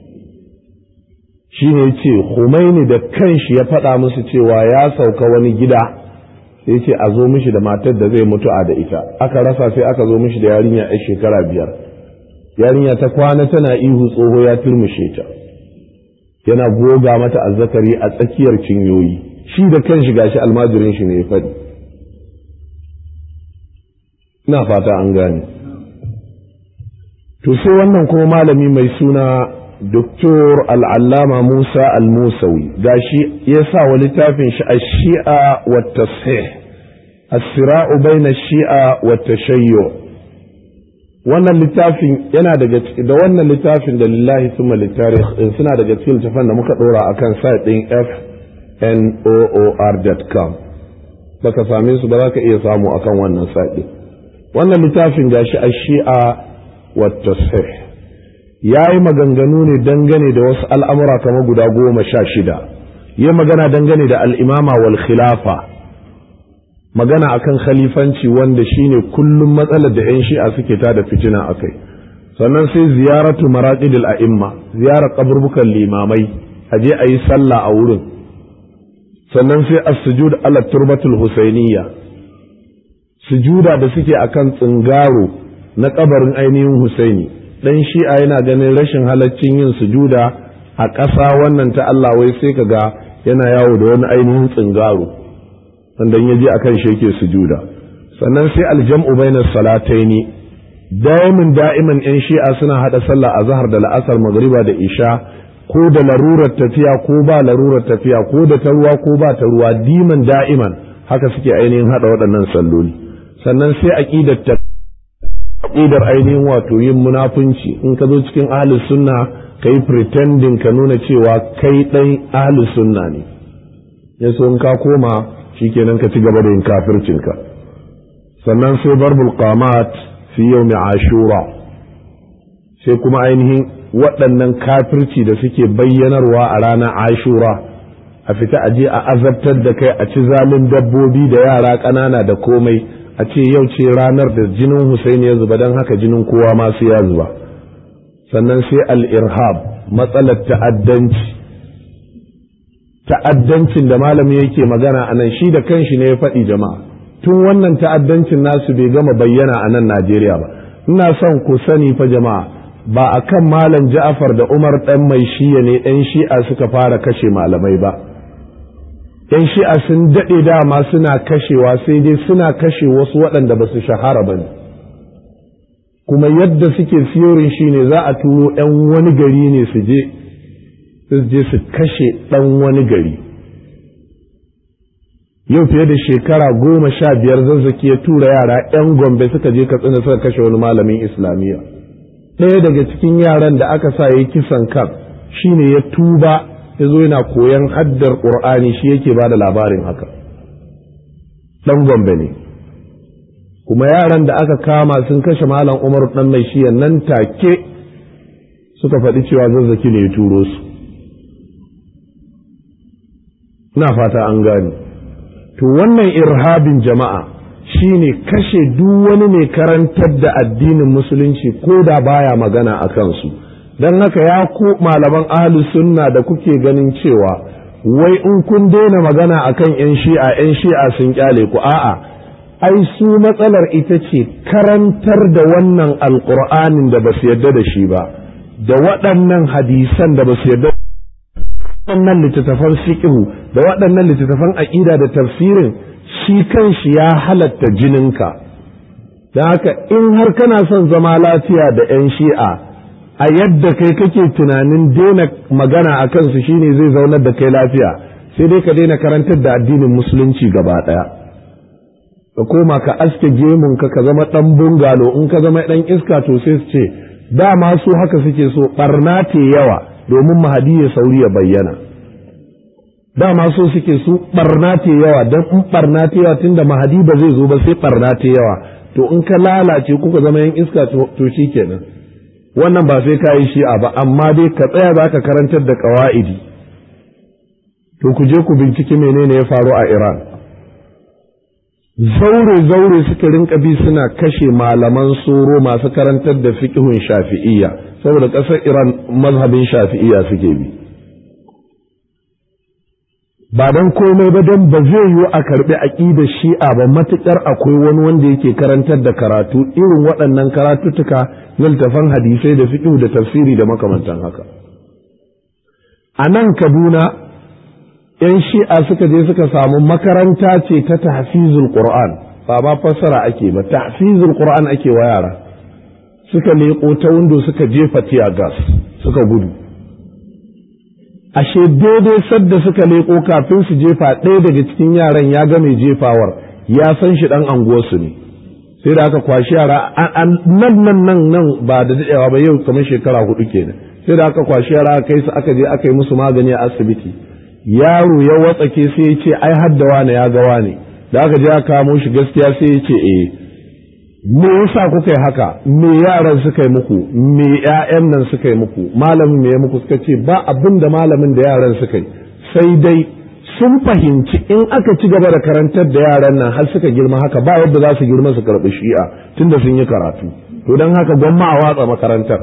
shi ne ce Khomeini da kanshi ya faɗa musu cewa ya sauka wani gida sai ce a zo mishi da matar da zai mutu a da ita aka rasa sai aka zo mishi da yarinya a shekara biyar yarinya ta kwana tana ihu tsoho ya turmushe ta yana goga mata azzakari a tsakiyar cinyoyi shi da kanshi gashi almajirin shi ne ya faɗi ina fata an gane to sai wannan kuma malami mai suna Doktor al'allama Musa al-Musawi gashi ya sa wa littafin shi a shi'a wa tasih as-sira'u bayna shi'a wa tashayyu wannan littafin yana daga da wannan littafin da lillahi thumma litarikh suna daga cikin littafan da muka dora akan site din fnoor.com baka same su ba za ka iya samu akan wannan site wannan littafin gashi a shi'a wa tasih ya yi maganganu ne dangane da wasu al'amura kamar guda goma sha shida ya magana dangane da al'imama wal khilafa magana akan khalifanci wanda shine kullum matsalar da 'yan shi'a suke ta da fitina a kai sannan sai ziyaratu maraƙidil a'imma ziyarar kaburbukan limamai a je a yi sallah a wurin sannan sai as-sujud ala turbatul husainiyya sujuda da suke akan tsingaro na kabarin ainihin Husaini dan shi'a yana ganin rashin halaccin yin sujuda a ƙasa wannan ta Allah wai sai ka ga yana yawo da wani ainihin tsingaro wanda ya je akan shi yake sujuda sannan sai aljam'u bainas salataini daimin da'iman yan shi'a suna hada sallah azhar da la'asar magriba da isha ko da larurar tafiya ko ba larurar tafiya ko da ta ruwa ko ba ta ruwa diman da'iman haka suke ainihin hada waɗannan salloli sannan sai aqidar ta aqidar ainihin wato yin munafunci in ka zo cikin ahlus sunna kai pretending ka nuna cewa kai dan ahlus sunna ne yaso in ka koma shikenan ka ci gaba da yin kafircinka sannan sai barbul qamat fi yawmi ashura sai kuma ainihin waɗannan kafirci da suke bayyanarwa a ranar ashura a fita a je a azabtar da kai a ci zalin dabbobi da yara ƙanana da komai a ce yau ce ranar da jinin Husaini ya zuba don haka jinin kowa masu ya zuba sannan sai al-irhab matsalar ta'addanci ta'addancin da malami yake magana a nan shi da kanshi ne ya faɗi jama'a tun wannan ta'addancin nasu bai gama bayyana a nan Najeriya ba ina son ku sani fa jama'a ba a kan malam Ja'far da Umar ɗan mai shiya ne ɗan shi'a suka fara kashe malamai ba ‘yan shi'a sun daɗe dama suna kashewa sai dai suna kashe wasu waɗanda ba su shahara ba ne kuma yadda suke fiyorin shi ne za a turo ‘yan wani gari ne su je su je su kashe ɗan wani gari yau fiye da shekara goma sha biyar zazzaki ya tura yara 'yan gombe suka je katsina suka kashe wani malamin islamiyya ɗaya daga cikin yaran da aka sa ya yi kisan kan shine ya tuba ya zo yana koyan haddar ƙur'ani shi yake ba da labarin haka ɗan gombe ne kuma yaran da aka kama sun kashe malam umar ɗan mai shiya nan take suka faɗi cewa zazzaki ne ya turo su ina fata an gane to wannan irhabin jama'a shine kashe duk wani mai karantar da addinin musulunci ko da baya magana a kansu don haka ya ku malaman ahli sunna da kuke ganin cewa wai in kun daina magana akan 'yan shi'a 'yan shi'a sun kyale ku a'a ai su matsalar ita ce karantar da wannan alkur'anin da ba su yarda da shi ba da waɗannan hadisan da ba su yarda waɗannan littattafan fiqhu da waɗannan littattafan aƙida da tafsirin shi kanshi ya halatta jininka da haka in har kana son zama lafiya da 'yan shi'a a yadda kai kake tunanin daina magana a kansu shine zai zaunar da kai lafiya sai dai ka daina karantar da addinin musulunci gaba ɗaya ka koma ka aske gemunka ka zama ɗan bungalo in ka zama ɗan iska to sai su ce dama su haka suke so ɓarna te yawa domin mahadi ya sauri ya bayyana dama so suke su barna te yawa don in barna te yawa tunda mahadi ba zai zo ba sai barna te yawa to in ka lalace kuka zama yan iska to shi kenan wannan ba sai ka yi shi'a ba amma dai ka tsaya za ka karantar da ƙawa'idi to ku je ku binciki menene ya faru a iran zaure zaure suka rinka bi suna kashe malaman soro masu karantar da fiqhun shafi'iyya saboda ƙasar iran mazhabin shafi'iyya suke bi ba don komai ba don ba zai yiwu a karɓi aƙidar shi'a ba matuƙar akwai wani wanda yake karantar da karatu irin waɗannan karatuttuka na littafan hadisai da fiqh da tafsiri da makamantan haka a nan kaduna 'yan shi'a suka je suka samu makaranta ce ta tahfizul qur'an ba ma fassara ake ba tahfizul qur'an ake wa yara suka leƙo ta windo suka jefa tiya gas suka gudu ashe daidai sadda suka leƙo kafin su jefa ɗaya daga cikin yaran ya ga mai jefawar ya san shi ɗan anguwarsu ne sai da aka kwashi yara nan nan nan nan ba da daɗewa ba yau kamar shekara hudu kenan sai da aka kwashi yara aka kai su aka je aka yi musu magani a asibiti yaro ya watsake sai ya ce ai hadda wane ya ga wane da aka je aka kamo shi gaskiya sai ya ce eh me yasa kuka yi haka me yaran suka yi muku me ƴaƴan nan suka yi muku malamin me ya muku suka ce ba abin da malamin da yaran suka yi sai dai sun fahimci in aka ci gaba da karantar da yaran nan har suka girma haka ba yadda za su girma su karɓi shi'a tunda sun yi karatu to don haka gwamma a watsa makarantar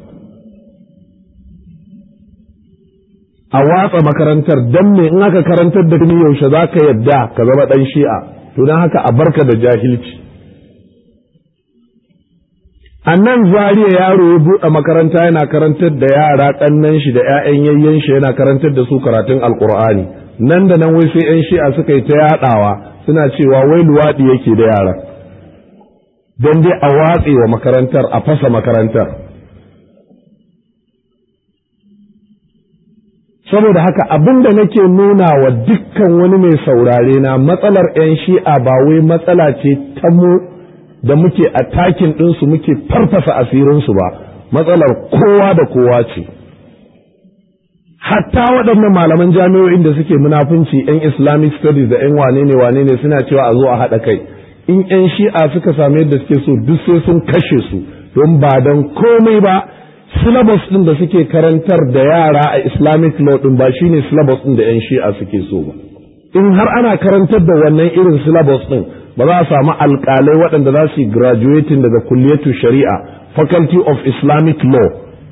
a watsa makarantar don me in aka karantar da ni yaushe za ka yadda ka zama ɗan shi'a to don haka a barka da jahilci a nan zariya yaro ya buɗe makaranta yana karantar da yara ƙannan shi da 'ya'yan yayyen shi yana karantar da su karatun alkur'ani nan da nan wai sai 'yan shi'a suka yi ta yaɗawa suna cewa wai luwaɗi yake da yara don dai a watse wa makarantar a fasa makarantar saboda haka abin da nake nuna wa dukkan wani mai saurare na matsalar 'yan shi'a ba wai matsala ce ta mu da muke takin ɗinsu muke farfasa asirinsu ba matsalar kowa da kowa ce hatta waɗannan malaman jami'o'in da suke munafunci 'yan islamic studies da 'yan wane ne wane ne suna cewa a zo a haɗa kai in 'yan shi'a suka sami yadda suke so duk sai sun kashe su don ba don komai ba syllabus ɗin da suke karantar da yara a islamic law ɗin ba shine syllabus ɗin da 'yan shi'a suke so ba in har ana karantar da wannan irin syllabus ɗin ba za a samu alƙalai waɗanda za su yi graduating daga kulliyatu shari'a faculty of islamic law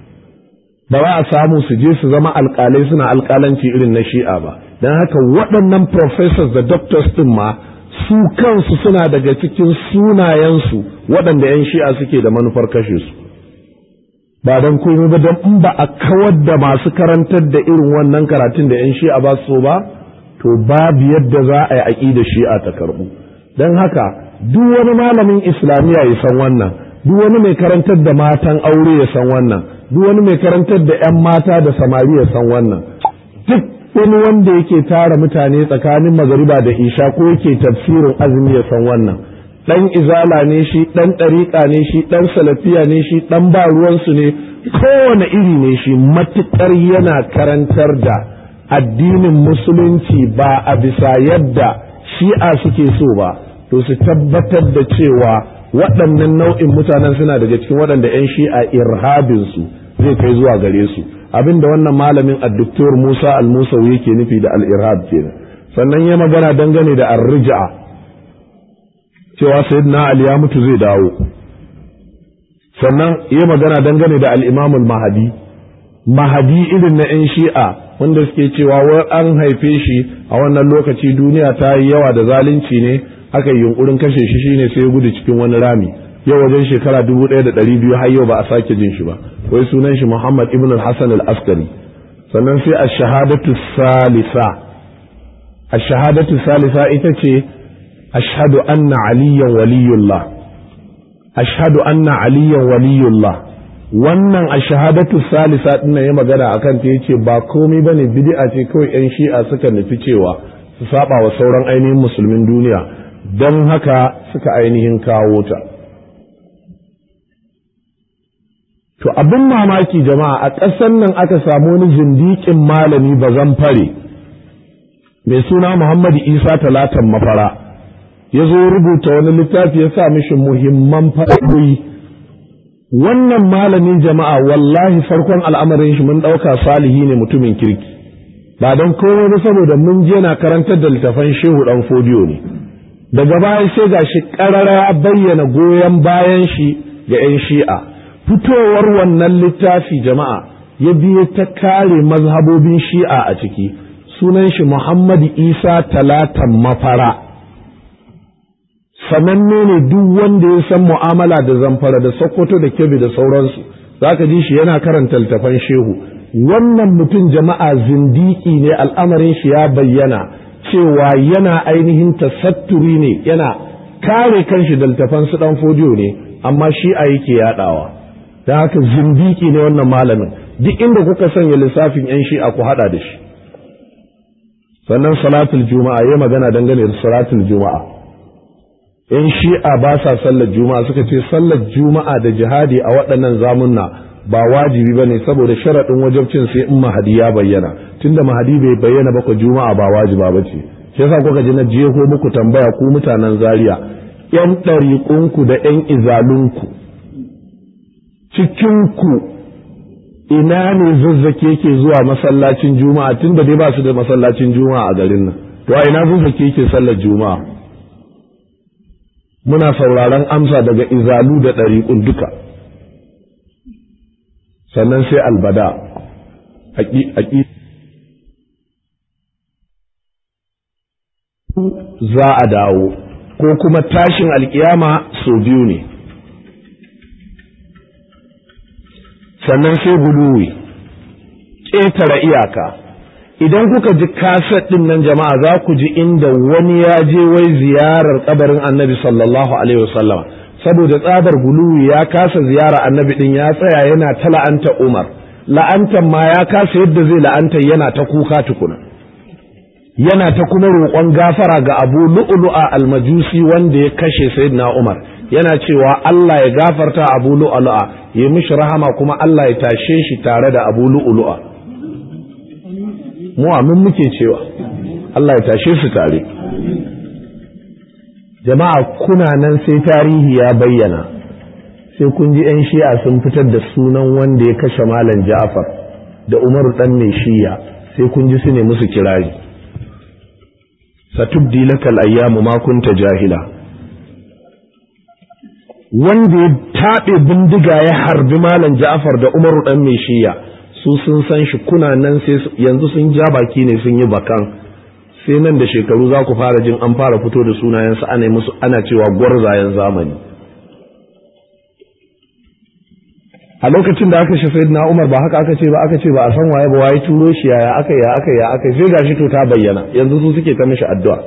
ba za a samu su je su zama alƙalai suna alƙalanci irin na shi'a ba don haka waɗannan professors da doctors ɗin ma su kansu suna daga cikin sunayensu waɗanda 'yan shi'a suke da manufar kashe su ba don komai ba don in ba a kawar da masu karantar da irin wannan karatun da 'yan shi'a ba so ba to babu yadda za a yi aƙida shi'a ta karɓu don haka duk wani malamin islamiyya ya san wannan duk wani mai karantar da matan aure ya san wannan duk wani mai karantar da 'yan mata da samari ya san wannan duk wani wanda yake tara mutane tsakanin magariba da isha ko yake tafsirin azumi ya san wannan dan izala ne shi dan ɗariƙa ne shi dan salafiya ne shi dan ba ruwansu ne kowane iri ne shi matuƙar yana karantar da addinin musulunci ba a bisa yadda shi'a suke so ba to su tabbatar da cewa waɗannan nau'in mutanen suna daga cikin waɗanda 'yan shi'a irhabinsu zai kai zuwa gare su abinda wannan malamin addoktor musa al-musawi yake nufi da al-irhab kenan sannan ya magana dangane da ar-rij'a cewa sayyidina ali ya mutu zai dawo sannan ya magana dangane da al-imam al-mahdi mahadi irin na 'yan shi'a wanda suke cewa wai an haife shi a wannan lokaci duniya ta yi yawa da zalunci ne aka yi yunkurin kashe shi shine sai ya gudu cikin wani rami yau wajen shekara dubu ɗaya da ɗari biyu har yau ba a sake jin shi ba wai sunan shi muhammad ibn al-hassan al-askari sannan sai ash-shahadatu salisa ash-shahadatu salisa ita ce ashhadu anna aliyan waliyullah ashhadu anna aliyan waliyullah wannan a shahadatu salisa din ya magana akan ta yace ba komai bane bid'a ce kawai yan shi'a suka nufi cewa su saba wa sauran ainihin musulmin duniya don haka suka ainihin kawo ta to abin mamaki jama'a a ƙasar nan aka samu wani zindiƙin malami bazan fare mai suna Muhammadu Isa talatan mafara ya zo rubuta wani littafi ya sa mishi muhimman faɗaɗoyi wannan malamin jama'a wallahi farkon al'amarin shi mun ɗauka salihi ne mutumin kirki ba don komai ba saboda mun je na karantar da littafan shehu ɗan fodiyo ne daga baya sai ga shi ƙarara ya bayyana goyon bayan shi ga 'yan shi'a fitowar wannan littafi jama'a ya biye ta kare mazhabobin shi'a a ciki sunan shi muhammadu isa talatan mafara sananne ne duk wanda ya san mu'amala da zamfara da sokoto da kebe da sauransu za ka ji shi yana karanta littafan shehu wannan mutum jama'a zindiki ne al'amarin shi ya bayyana cewa yana ainihin tasatturi ne yana kare kanshi da littafan su dan fodiyo ne amma shi a yake yadawa don haka zindiki ne wannan malamin duk inda kuka sanya lissafin yan shi'a ku hada da shi sannan salatul juma'a ya magana dangane da salatul juma'a in shi'a ba sa sallar juma'a suka ce sallar juma'a da jihadi a waɗannan zamunna ba wajibi ba ne saboda sharaɗin wajabcin sai in mahadi ya bayyana tunda mahadi bai bayyana ba ku juma'a ba wajiba ba ce shi yasa kuka ji na jeho muku tambaya ku mutanen zaria yan ɗariƙunku da yan izalunku cikinku ina ne zazzake ke zuwa masallacin juma'a tunda dai ba su da masallacin juma'a a garin nan to a ina zazzake ke sallar juma'a muna sauraron amsa daga izalu da ɗariƙun duka sannan sai albada za a dawo ko kuma tashin alkiyama sau biyu ne sannan sai guluwi ƙetare iyaka idan kuka ji kaset ɗin nan jama'a za ku ji inda wani ya je wai ziyarar kabarin annabi sallallahu alaihi wasallam saboda tsabar guluwi ya kasa ziyara annabi ɗin ya tsaya yana ta la'anta umar la'antan ma ya kasa yadda zai la'anta yana ta kuka tukuna yana ta kuma roƙon gafara ga abu lu'lu'a almajusi wanda ya kashe sayyidina umar yana cewa Allah ya gafarta abu lu'lu'a ya mishi rahama kuma Allah ya tashe shi tare da abu lu'lu'a mu amin muke cewa Allah ya tashe su tare jama'a kuna nan sai tarihi ya bayyana sai kun ji 'yan shi'a sun fitar da sunan wanda ya kashe malam ja'far da umaru dan mai shiya sai kun ji su ne musu kirari satubdi lakal ayyamu ma kunta jahila wanda ya taɓe bindiga ya harbi malam ja'far da umaru dan mai shiya su sun san shi kuna nan sai yanzu sun ja baki ne sun yi bakan sai nan da shekaru za ku fara jin an fara fito da sunayensu ana musu ana cewa gwarzayen zamani a lokacin da aka shi sai na umar ba haka aka ce ba aka ce ba a san waye ba waye turo shi yaya aka ya aka ya aka sai gashi to ta bayyana yanzu su suke ta mishi addu'a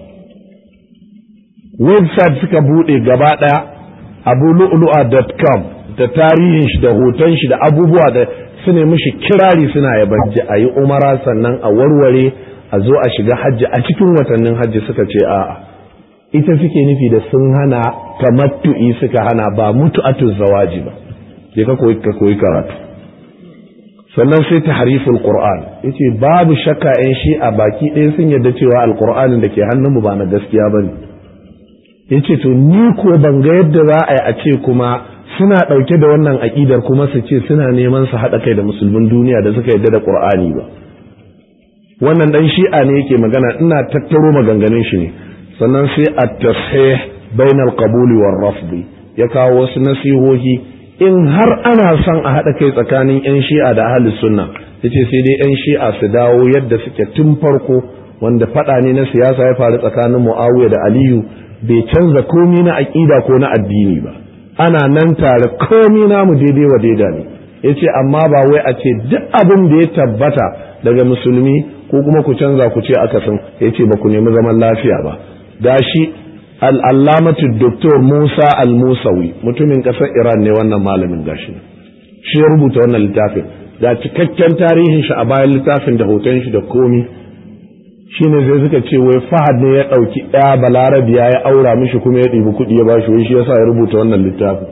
website suka bude gaba daya abulu'lu'a.com da tarihin shi da hoton shi da abubuwa da su ne mishi kirari suna yabanci a yi umara sannan a warware a zo a shiga hajji a cikin watannin hajji suka ce a'a ita suke nufi da sun hana tamattu'i suka hana ba mutu'atu zawaji ba je ka koyi ka koyi karatu sannan sai tahriful qur'an yace babu shakka yan shi a baki ɗaya sun yarda cewa alqur'anin da ke hannunmu ba na gaskiya bane yace to ni ko ban ga yadda za a yi a ce kuma suna ɗauke da wannan aƙidar kuma su ce suna neman su haɗa kai da musulmin duniya da suka yarda da qur'ani ba wannan dan shi'a ne yake magana ina tattaro maganganun shi ne sannan sai at-tashih bainal qabuli war rafdi ya kawo wasu nasihohi in har ana son a haɗa kai tsakanin 'yan shi'a da ahalus sunna yace sai dai 'yan shi'a su dawo yadda suke tun farko wanda faɗa ne na siyasa ya faru tsakanin muawiya da aliyu bai canza komi na aƙida ko na addini ba ana nan tare komi namu daidai wa daida ne yace amma ba wai a ce duk abin da ya tabbata daga musulmi ko kuma ku canza ku ce akasin yace ba ku nemi zaman lafiya ba gashi al'allamatu doktor Musa al-Musawi mutumin ƙasar Iran ne wannan malamin gashi shi ya rubuta wannan littafin ga cikakken tarihin shi a bayan littafin da hoton shi da komi shi ne sai suka ce wai fahad ne ya ɗauki ɗaya balarabiya ya aura mishi kuma ya ɗibi kuɗi ya bashi wai shi yasa ya rubuta wannan littafin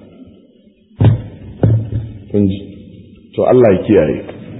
to Allah ya kiyaye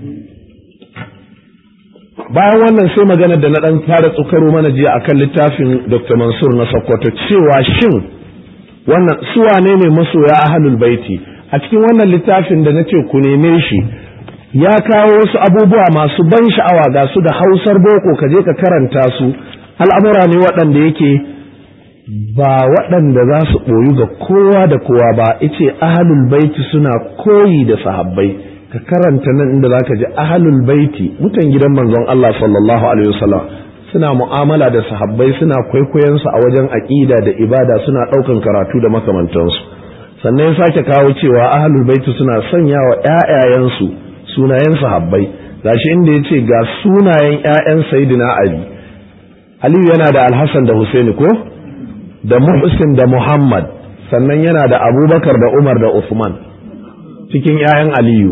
bayan wannan sai magana da na dan fara tsukaro mana jiya akan littafin Dr. Mansur na Sokoto cewa shin wannan su wane ne masoya ahlul baiti a cikin wannan littafin da nace ku neme shi ya kawo wasu abubuwa masu ban sha'awa ga su da Hausar boko ka je ka karanta su al'amura ne waɗanda yake ba waɗanda za su ɓoyu ga kowa da kowa ba ice ahlul baiti suna koyi da sahabbai ka karanta nan inda zaka ji ahlul baiti mutan gidan manzon Allah sallallahu alaihi wasallam suna mu'amala da sahabbai suna kwaikwayon su a wajen aqida da ibada suna daukan karatu da makamantansu sannan ya sake kawo cewa ahlul baiti suna sanya wa ƴaƴayen su sunayen sahabbai gashi inda yace ga sunayen ƴaƴan sayyidina Ali Aliyu yana da Alhassan da Husaini ko da Muhsin da Muhammad sannan yana da Abubakar da Umar da Uthman cikin ƴaƴan Aliyu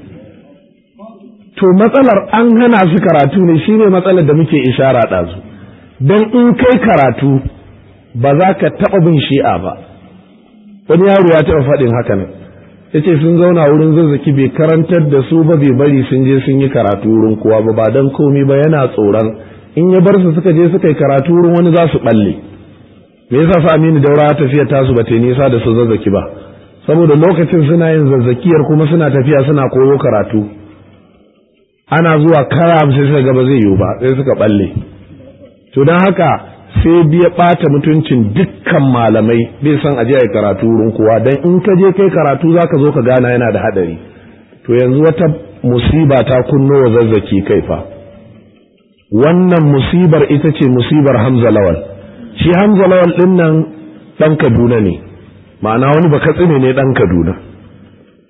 to matsalar an hana su karatu ne shine matsalar da muke ishara ɗazu don in kai karatu ba za ka taɓa bin shi'a ba wani yaro ya taɓa faɗin haka nan ya ce sun zauna wurin zazzaki bai karantar da su ba bai bari sun je sun yi karatu wurin kowa ba ba don komi ba yana tsoron in ya bar su suka je suka yi karatu wurin wani za su ɓalle me yasa su aminu daura tafiya tasu ba ta nisa da su zazzaki ba saboda lokacin suna yin zazzakiyar kuma suna tafiya suna koyo karatu ana zuwa karam sai suka gaba zai yiwu ba sai suka balle to don haka sai biya ɓata mutuncin dukkan malamai bai san aje ai karatu wurin kowa dan in ka je kai karatu zaka zo ka gana yana da hadari to yanzu wata musiba ta kunno wa zazzaki kai fa wannan musibar ita ce musibar Hamza Lawal shi Hamza Lawal din nan dan Kaduna ne ma'ana wani baka tsine ne dan Kaduna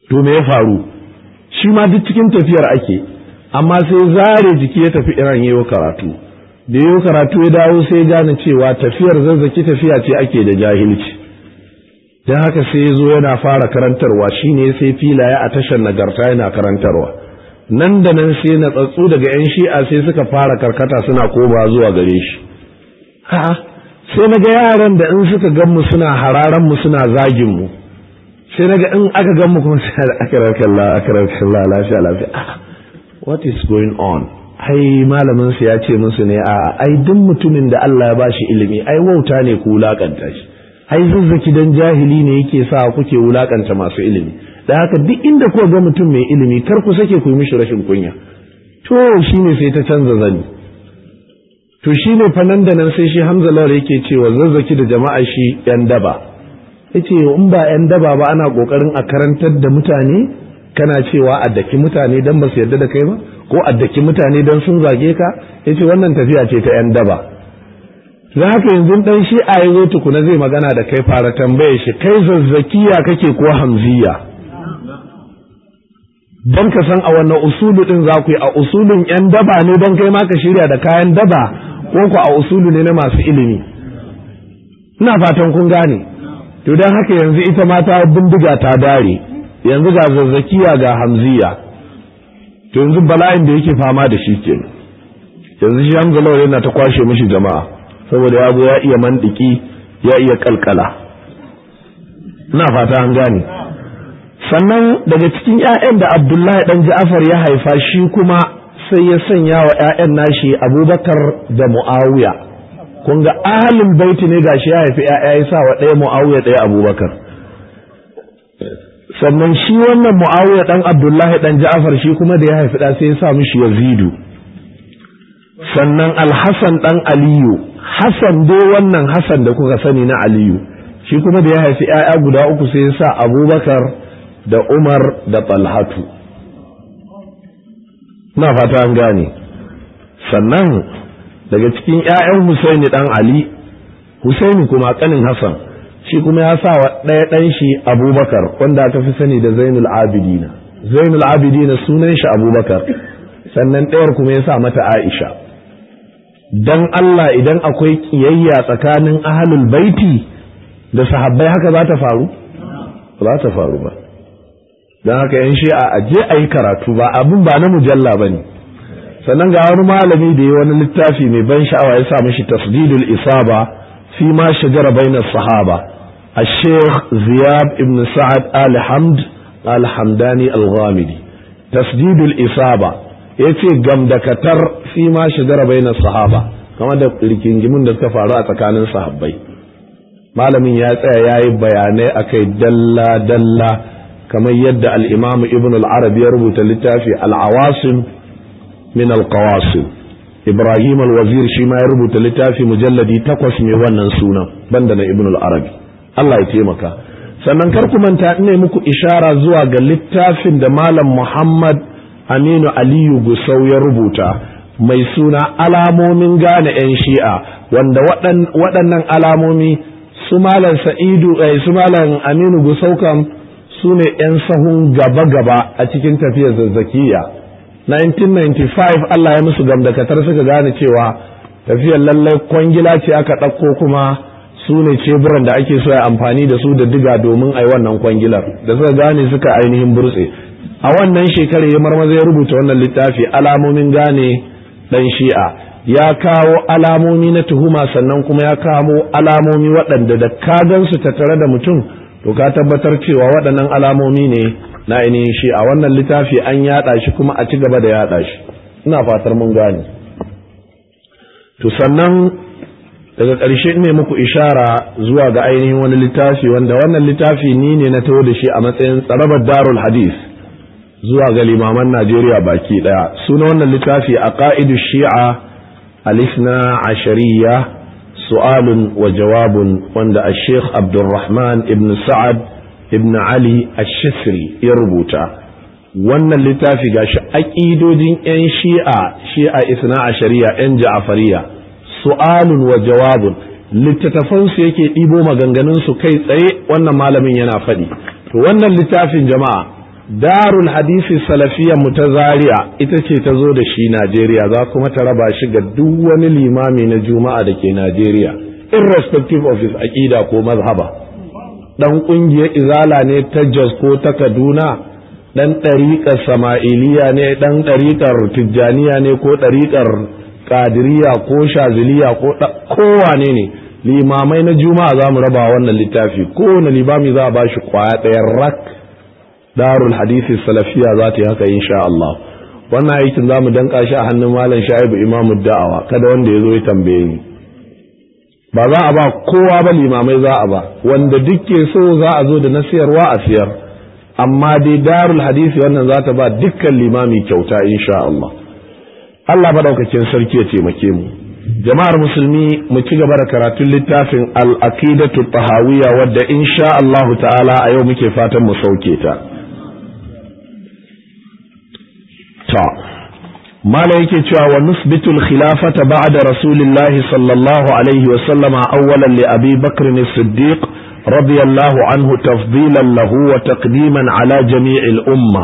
to me ya faru shi ma duk cikin tafiyar ake amma sai zare jiki ya tafi iran yayo karatu da yayo karatu ya dawo sai gane cewa tafiyar zazzaki tafiya ce ake da jahilci don haka sai ya zo yana fara karantarwa shine sai filaye a tashar nagarta yana karantarwa nan da nan sai na tsatsu daga 'yan shi'a sai suka fara karkata suna koma zuwa gare shi a'a sai na ga yaran da in suka gan mu suna hararan mu suna zagin mu sai na ga in aka gan mu kuma sai akarar kalla akarar kalla lafiya lafiya what is going on ai malamin su ya ce musu ne a ai duk mutumin da Allah ya bashi ilimi ai wauta ne ku wulakanta shi ai zazzaki dan jahili ne yake sa kuke wulakanta masu ilimi da haka duk inda kuka ga mutum mai ilimi kar ku sake ku yi mishi rashin kunya to shine sai ta canza zani to shine fa nan da nan sai shi Hamza Lawal yake cewa zazzaki da jama'a shi yan daba yace in ba yan daba ba ana kokarin a karantar da mutane kana cewa a daki mutane dan ba su yarda da kai ba ko a daki mutane dan sun zage ka yace wannan tafiya ce ta yan daba za haka yanzu dan shi a yazo tukuna zai magana da kai fara tambaye shi kai zazzakiya kake ko hamziya don ka san a wannan usulu din za ku yi a usulun yan daba ne don kai ma ka shirya da kayan daba ko ku a usulu ne na masu ilimi ina fatan kun gane to don haka yanzu ita ma ta bindiga ta dare yanzu ga zazzakiya ga hamziya to yanzu bala'in da yake fama da shi ke yanzu shi hamza lawal yana ta kwashe mishi jama'a saboda ya zo ya iya mandiki ya iya kalkala ina fata an gane sannan daga cikin 'ya'yan da abdullahi dan ja'afar ya haifa shi kuma sai ya sanya wa 'ya'yan nashi abubakar da mu'awiya kun ga ahalin baiti ne gashi ya haifi 'ya'ya ya sa wa ɗaya mu'awiya ɗaya abubakar sannan shi wannan mu'awiya dan abdullahi dan ja'afar shi kuma da ya haifi ɗa sai ya sa mishi yazidu sannan alhassan dan aliyu hassan dai wannan hassan da kuka sani na aliyu shi kuma da ya haifi 'ya'ya guda uku sai ya sa abubakar da Umar da Talhatu. Na fata an gane. Sannan daga cikin ‘ya'yan Husaini ɗan Ali, Husaini kuma ƙanin Hassan, shi kuma ya sa wa ɗaya ɗan shi Abubakar wanda aka fi sani da Zainul Abidina. Zainul Abidina sunan shi Abubakar, sannan ɗayar kuma ya sa mata Aisha. Dan Allah idan akwai ƙiyayya tsakanin ahalul baiti da sahabbai haka za ta faru? Ba za ta faru ba. don haka yan shi'a a je a yi karatu ba abin ba na mujalla ba ne sannan ga wani malami da ya wani littafi mai ban sha'awa ya sa mashi tasdidul isaba fi ma shajara bainar sahaba a sheikh ziyab ibn sa'ad al-hamd al-hamdani al-ghamidi tasdidul isaba ya ce gamdakatar fi ma shajara bainar sahaba kama da rigingimin da suka faru a tsakanin sahabbai malamin ya tsaya ya yi bayanai akai dalla-dalla kamar yadda al'imamu ibn al'arab ya rubuta littafi al'awasim min al-qawasim ibrahim al-wazir shi ma ya rubuta littafi mujalladi takwas mai wannan sunan banda na ibn al'arab Allah ya taimaka sannan kar ku manta ina muku ishara zuwa ga littafin da malam muhammad aminu aliyu gusau ya rubuta mai suna alamomin gane 'yan shi'a wanda waɗannan alamomi su malam sa'idu su malam aminu gusau kam su ne 'yan sahun gaba-gaba a cikin tafiyar zazzakiya 1995 Allah ya musu gamdakatar suka gane cewa tafiyar lallai kwangila ce aka ɗauko kuma su ne ceburan da ake so ya amfani da su da diga domin a yi wannan kwangilar da suka gane suka ainihin burtse a wannan shekarar ya marmaza ya rubuta wannan littafi alamomin gane ɗan shi'a ya kawo alamomi na tuhuma sannan kuma ya kawo alamomi waɗanda da ka gansu tattare da mutum to ka tabbatar cewa waɗannan alamomi ne na ainihin shi a wannan littafi an yaɗa shi kuma a ci gaba da yaɗa shi ina fatar mun gane to sannan daga ƙarshe ne muku ishara zuwa ga ainihin wani littafi wanda wannan littafi ni ne na taho da shi a matsayin tsarabar darul hadis zuwa ga limaman najeriya baki ɗaya suna wannan littafi a ƙa'idu shi'a alisna ashariya su'alun wa jawabun wanda a sheikh abdulrahman ibn sa'ad ibn ali ash-shasri ya rubuta wannan littafi gashi aƙidojin 'yan shi'a shi'a isna a shari'a 'yan ja'afariya su'alun wa jawabun littattafansu yake ɗibo maganganunsu kai tsaye wannan malamin yana faɗi to wannan littafin jama'a darul hadisi salafiya mu ta zaria ita ce ta zo da shi najeriya za kuma ta raba shi ga duk wani limami na juma'a da ke najeriya irrespective of his aƙida ko mazhaba dan ƙungiyar izala ne ta jos ko ta kaduna dan ɗariƙar sama'iliya ne dan ɗariƙar tijjaniya ne ko ɗariƙar kadiriya ko shaziliya ko kowane ne limamai na juma'a za mu raba wannan littafi kowane limami za a ba shi kwaya ɗayan rak darul hadisi salafiya za ta yi haka insha Allah wannan aikin za mu danka shi a hannun malam sha'ibu imamu da'awa kada wanda ya zo ya tambaye ni ba za a ba kowa ba limamai za a ba wanda duk ke so za a zo da na siyarwa a siyar amma dai darul hadisi wannan za ta ba dukkan limami kyauta insha Allah Allah madaukakin sarki ya taimake mu jama'ar musulmi mu ci gaba da karatun littafin al-aqidatu tahawiyya wadda insha Allah ta'ala a yau muke fatan mu sauke ta ta mala yake cewa wa nusbitu al-khilafata ba'da rasulillah sallallahu alaihi wa sallama awwalan li abi bakr as-siddiq radiyallahu anhu tafdilan lahu wa taqdiman ala jami'il umma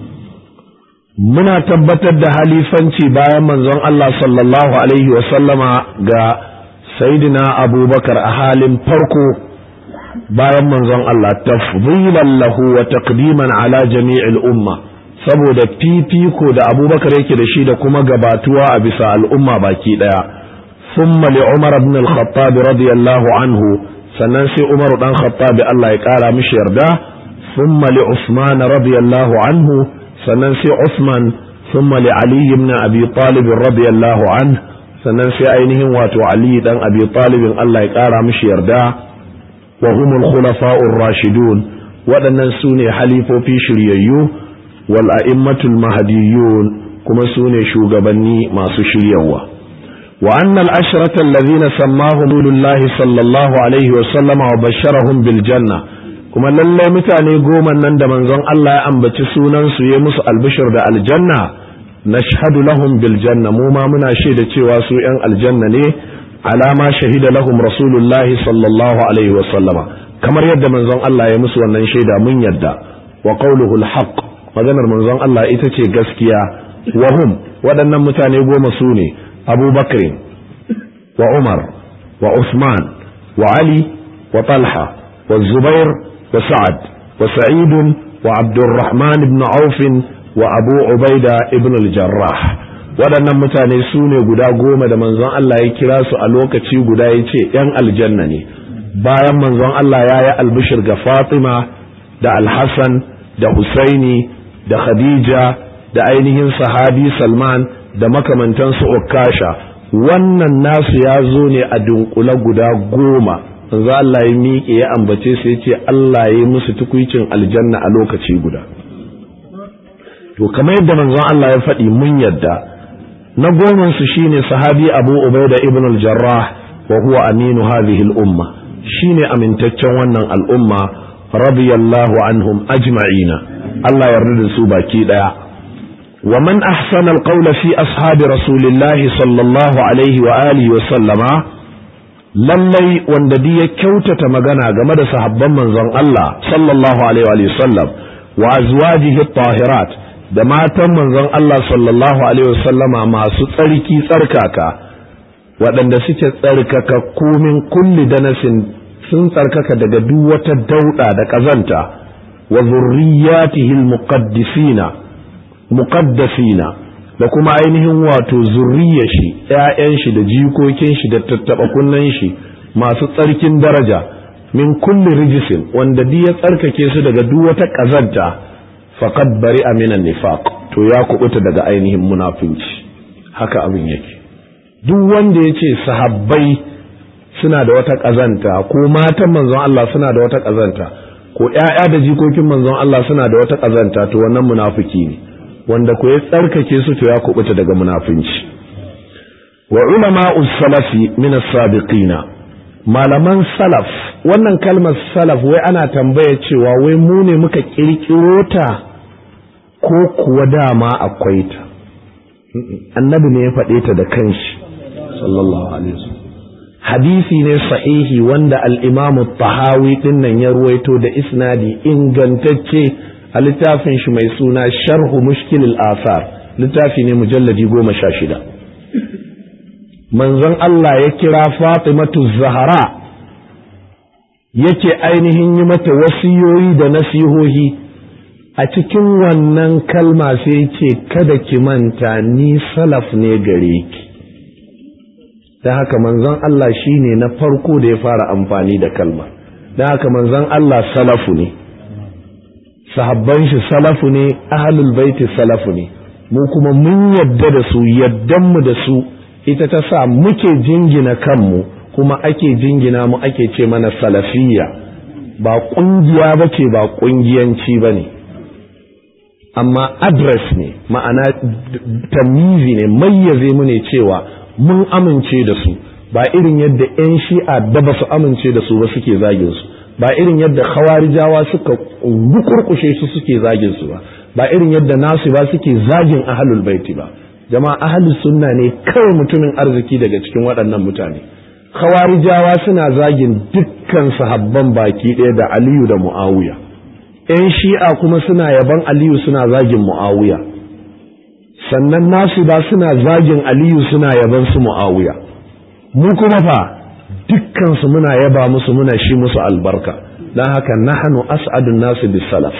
muna tabbatar da halifanci bayan manzon Allah sallallahu Alaihi wasallama ga Saidina abubakar a halin farko bayan manzon Allah tafdilan lahu wa taqdiman ala jami'il umma saboda fifiko da abubakar yake da shi da kuma gabatuwa a bisa al'umma baki daya thumma li umar ibn al-khattab radiyallahu anhu sannan sai umar dan khattab Allah ya kara mishi yarda thumma li usman radiyallahu anhu sannan sai Usman thumma li Ali ibn Abi Talib radiyallahu anhu sannan sai ainihin wato Ali dan Abi Talib Allah ya kara mishi yarda wa humul khulafa'ur rashidun waɗannan su ne halifofi shiryayyu wal a'immatul mahdiyyun kuma su ne shugabanni masu shiryawa wa anna al-ashrata alladhina sammahum Rasulullahi sallallahu alaihi wa sallama wa basharahum bil janna kuma lallai mutane goma nan da manzon Allah ya ambaci sunansu ya musu albishir da aljanna nashhadu lahum bil janna mu ma muna shaida cewa su yan aljanna ne alama shahida lahum rasulullahi sallallahu alaihi wa sallama kamar yadda manzon Allah ya musu wannan shaida mun yadda wa qawluhu al maganar manzon Allah ita ce gaskiya wa hum waɗannan mutane goma su ne Abu Bakr wa Umar wa Usman wa Ali wa Talha wa Zubair وسعد وسعيد وعبد الرحمن بن عوف وأبو عبيدة ابن الجراح waɗannan mutane su ne guda goma da manzon Allah ya kira su a lokaci guda ya ce ‘yan aljanna ne bayan manzon Allah ya yi albishir ga Fatima da Alhassan da Husaini da Khadija da ainihin sahabi Salman da makamantansu Ukasha wannan nasu ya zo ne a dunkule guda goma manzo Allah ya miƙe ya ambace su yace Allah ya yi musu tukuicin aljanna a lokaci guda to kamar yadda manzon Allah ya faɗi mun yadda na goman su shine sahabi Abu Ubaida ibn al-Jarrah wa huwa aminu hadhihi al-umma shine amintaccen wannan al'umma radiyallahu anhum ajma'ina Allah yarda da su baki daya wa man ahsana al-qawla fi ashabi rasulillahi sallallahu alaihi wa alihi wa sallama lallai wanda ya kyautata magana game da sahabban manzon Allah sallallahu alaihi wa sallam wa azwajihi tahirat da matan manzon Allah sallallahu alaihi wa sallama masu tsarki tsarkaka waɗanda suke tsarkaka komin kulli danasin sun tsarkaka daga duk wata dauda da kazanta wa zurriyatihi almuqaddisina muqaddasina da kuma ainihin wato zurriyar shi ‘ya'yan shi da jikokin shi da tattaɓa kunnen shi masu tsarkin daraja min kulli rijisin wanda duk ya tsarkake su daga duk wata ƙazanta faqad bari aminan nifaq to ya kubuta daga ainihin munafinci haka abin yake duk wanda ya ce sahabbai suna da wata ƙazanta ko matan manzon Allah suna da wata ƙazanta ko ‘ya'ya da jikokin manzon Allah suna da wata ƙazanta to wannan munafiki ne wanda ku ya tsarkake su to ya kubuta daga munafinci wa ulama salafi min as-sabiqina malaman salaf wannan kalmar salaf wai ana tambaya cewa wai mu ne muka kirkiro ta ko kuwa dama akwai ta annabi ne ya faɗe ta da kanshi sallallahu alaihi wasallam hadisi ne sahihi wanda al-imamu tahawi dinnan ya ruwaito da isnadi ingantacce a a littafin shi mai suna sharhu mushkilil asar littafi ne mujalladi goma sha shida manzon Allah ya kira Fatimatu Zahra yake ainihin yi mata wasiyoyi da nasihohi a cikin wannan kalma sai ce kada ki manta ni salaf ne gare ki da haka manzon Allah shine na farko da ya fara amfani da kalma da haka manzon Allah salafu ne sahabban shi salafu ne ahlul baiti salafu ne mu kuma mun yadda da su yaddan mu da su ita ta sa muke jingina kanmu kuma ake jingina mu ake ce mana salafiyya ba kungiya bace ba kungiyanci bane amma address ne ma'ana tamizi ne mayyaze mu ne cewa mun amince da su ba irin yadda 'yan shi'a da ba su amince da su ba suke zagin su ba irin yadda khawarijawa suka rukurkushe su suke zagin su ba ba irin yadda nasu ba suke zagin ahlul baiti ba jama'a ahlus sunna ne kawai mutumin arziki daga cikin waɗannan mutane khawarijawa suna zagin dukkan sahabban baki ɗaya da aliyu da muawiya yan shi'a kuma suna yaban aliyu suna zagin muawiya sannan nasu ba suna zagin aliyu suna yaban su muawiya mu kuma fa dukkansu muna yaba musu muna shi musu albarka don haka nahanu as'adun nasu bis salaf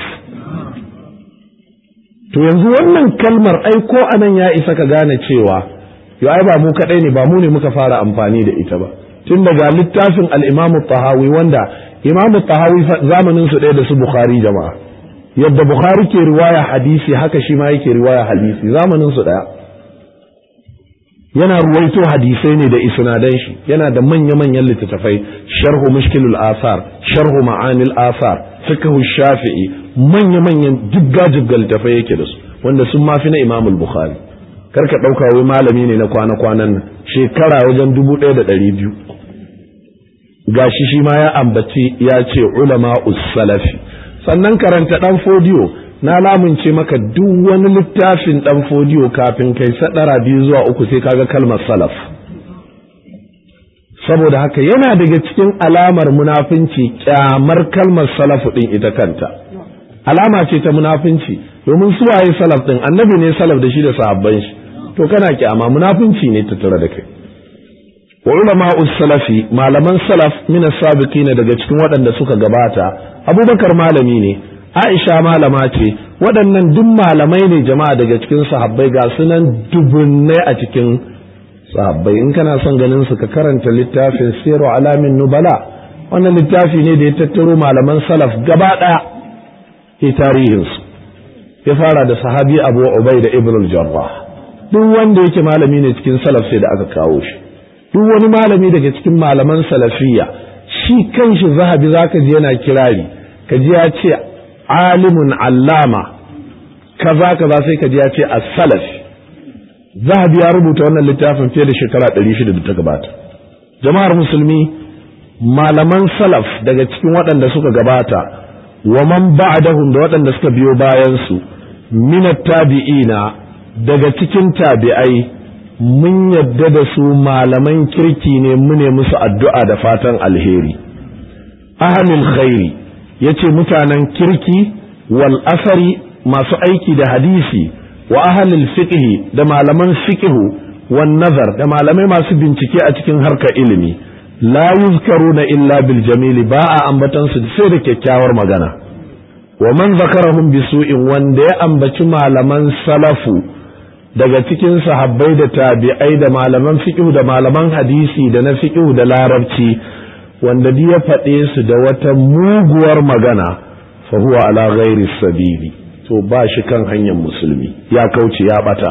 to yanzu wannan kalmar ai ko anan ya isa ka gane cewa yo ai ba mu kadai ne ba mu ne muka fara amfani da ita ba tun daga littafin al-Imam tahawi wanda Imam tahawi zamanin su ɗaya da su Bukhari jama'a yadda Bukhari ke riwaya hadisi haka shi ma yake riwaya hadisi zamanin su ɗaya yana ruwaito hadisai ne da isnadan shi yana da manya-manyan littattafai sharhu mushkilul asar sharhu ma'anil asar fiqhu shafi'i manya-manyan jigga-jigga littattafai yake da su wanda sun mafi na imamul bukhari karka ɗauka wai malami ne na kwana-kwanan nan shekara wajen dubu ɗaya da ɗari biyu gashi shi ma ya ambaci ya ce ulama salafi sannan karanta ɗan fodiyo na lamunce maka duk wani littafin dan fodiyo kafin kai sadara biyu zuwa uku sai kaga kalmar salaf saboda haka yana daga cikin alamar munafunci kyamar kalmar salafu din ita kanta alama ce ta munafunci domin su waye salaf din annabi ne salaf da shi da sahabban shi to kana kyama munafunci ne tattare da kai wa ulama salafi malaman salaf min as-sabiqina daga cikin waɗanda suka gabata abubakar malami ne Aisha malama ce waɗannan duk malamai ne jama'a daga cikin sahabbai ga sunan dubunnai a cikin sahabbai in kana son ganin su ka karanta littafin siru alamin nubala wannan littafi ne da ya tattaro malaman salaf gaba ɗaya ke tarihinsu ya fara da sahabi abu ubai da ibn jarrah duk wanda yake malami ne cikin salaf sai da aka kawo shi duk wani malami daga cikin malaman salafiyya shi kanshi zahabi zaka ji yana kirari ka ji ya ce alimun allama kaza kaza sai ka ji ya ce as-salaf zahabi ya rubuta wannan littafin fiye da shekara 600 da ta gabata jama'ar musulmi malaman salaf daga cikin waɗanda suka gabata wa man ba'dahum da waɗanda suka biyo bayan su minat tabi'ina daga cikin tabi'ai mun yadda da su malaman kirki ne mu ne musu addu'a da fatan alheri ahlul khairi yace mutanen kirki wal asari masu aiki da hadisi wa ahlul fiqhi da malaman fiqhu wan nazar da malamai masu bincike a cikin harkar ilimi la yuzkaruna illa bil jamili ba a ambatan su sai da kyakkyawar magana wa man zakarahum bisu'in wanda ya ambaci malaman salafu daga cikin sahabbai da tabi'ai da malaman fiqh da malaman hadisi da na fiqh da larabci wanda duk ya faɗe su da wata muguwar magana fa huwa ala ghairi sabili to ba shi kan hanyar musulmi ya kauce ya bata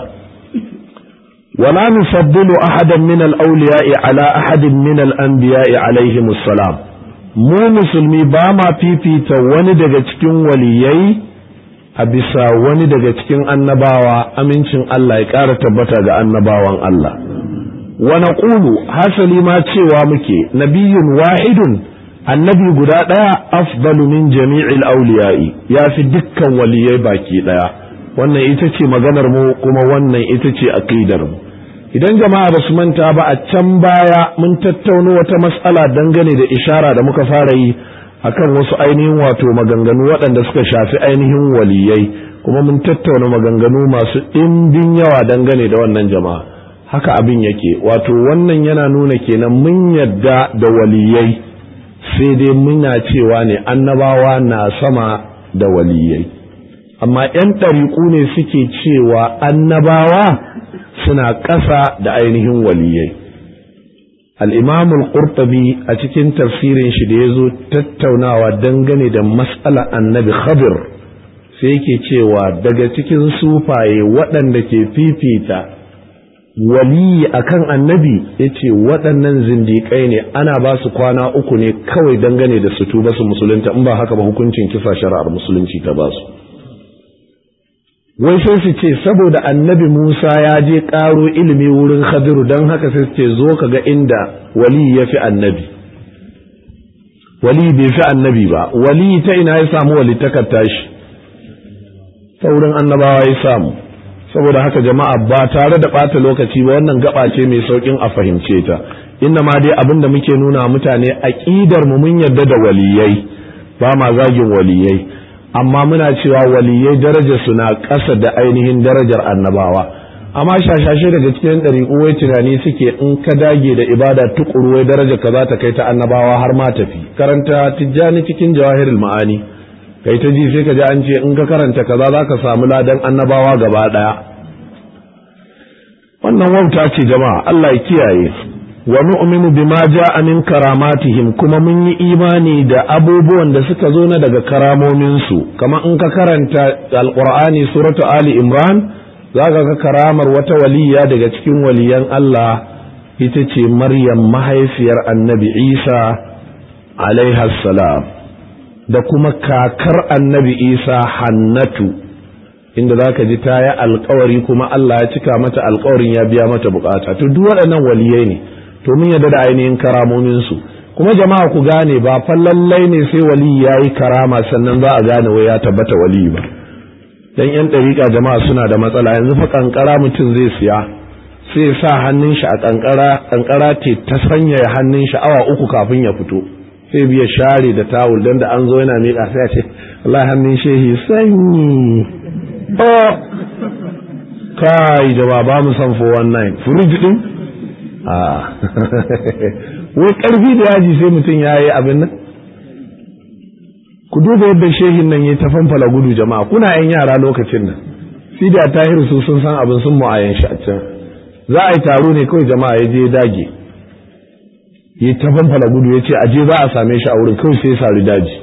wala nufaddilu ahadan min al-awliya'i ala ahadin min al-anbiya'i alaihim assalam mu musulmi ba ma fifita wani daga cikin waliyai a bisa wani daga cikin annabawa amincin Allah ya ƙara tabbata ga annabawan Allah wa naqulu hasali ma cewa muke nabiyyun wahidun annabi guda ɗaya afdalu min jami'il awliya'i ya fi dukkan waliyai baki ɗaya wannan ita ce maganar mu kuma wannan ita ce aqidar mu idan jama'a ba su manta ba a can baya mun tattauno wata mas'ala dangane da ishara da muka fara yi akan wasu ainihin wato maganganu waɗanda suka shafi ainihin waliyai kuma mun tattauna maganganu masu ɗimbin yawa dangane da wannan jama'a haka abin yake wato wannan yana nuna kenan mun yadda da waliyai sai dai muna cewa ne annabawa na sama da waliyai amma 'yan ɗariƙu ne suke cewa annabawa suna ƙasa da ainihin waliyai al'imamul ƙurtabi a cikin tafsirin shi da ya zo tattaunawa dangane da matsala annabi khadir sai yake cewa daga cikin sufaye waɗanda ke fifita waliyi akan annabi ya ce waɗannan zindiƙai ne ana ba su kwana uku ne kawai dangane da su tuba su musulunta in ba haka ba hukuncin kisa shari'ar musulunci ta ba su wai sai su ce saboda annabi Musa ya je ƙaro ilimi wurin Khadiru don haka sai su ce zo ka ga inda wali ya fi annabi wali bai fi annabi ba wali ta ina ya samu wali takarta shi ta wurin annabawa ya samu saboda haka jama'a ba tare da ɓata lokaci ba wannan gaba ce mai sauƙin a fahimce ta inna ma dai abin da muke nuna mutane aƙidar mu mun yarda da waliyai ba ma zagin waliyai amma muna cewa waliyai darajar su na ƙasa da ainihin darajar annabawa amma shashashe daga cikin ɗariƙu wai tunani suke in ka dage da ibada tukuru wai darajar ka za ta kai ta annabawa har ma tafi karanta tijjani cikin jawahirul ma'ani kai ta ji sai ka ji an ce in ka karanta kaza za ka samu ladan annabawa gaba ɗaya wannan wauta ce jama'a Allah ya kiyaye wa nu'minu bima ja'a min karamatihim kuma mun yi imani da abubuwan da suka zo na daga karamomin su kamar in ka karanta alqur'ani suratu ali imran zaka ga karamar wata waliya daga cikin waliyan Allah ita ce maryam mahaifiyar annabi isa alaiha salam da kuma kakar annabi isa hannatu inda zaka ji ta yi alkawari kuma Allah ya cika mata alkawarin ya biya mata bukata to duk waɗannan waliyai ne to mun yarda da ainihin karamomin su kuma jama'a ku gane ba fa lallai ne sai wali yayi karama sannan za a gane wai ya tabbata wali ba dan yan dariƙa jama'a suna da matsala yanzu fa kankara mutum zai siya sai sa hannun shi a kankara kankara ce ta sanya hannun shi awa uku kafin ya fito sai biya share da tawul dan da an zo yana miƙa sai ya ce wallahi hannun shehi sanyi oh kai jama'a ba mu san 419 furuji din wai karfi da yaji sai mutum ya yi abin nan ku duba yadda shehin nan ya ta fanfala gudu jama'a kuna yan yara lokacin nan sai da tahiru su sun san abin sun mu'ayan shi a can za a yi taro ne kawai jama'a ya je ya dage ya ta fanfala gudu ya ce a je za a same shi a wurin kawai sai ya sari daji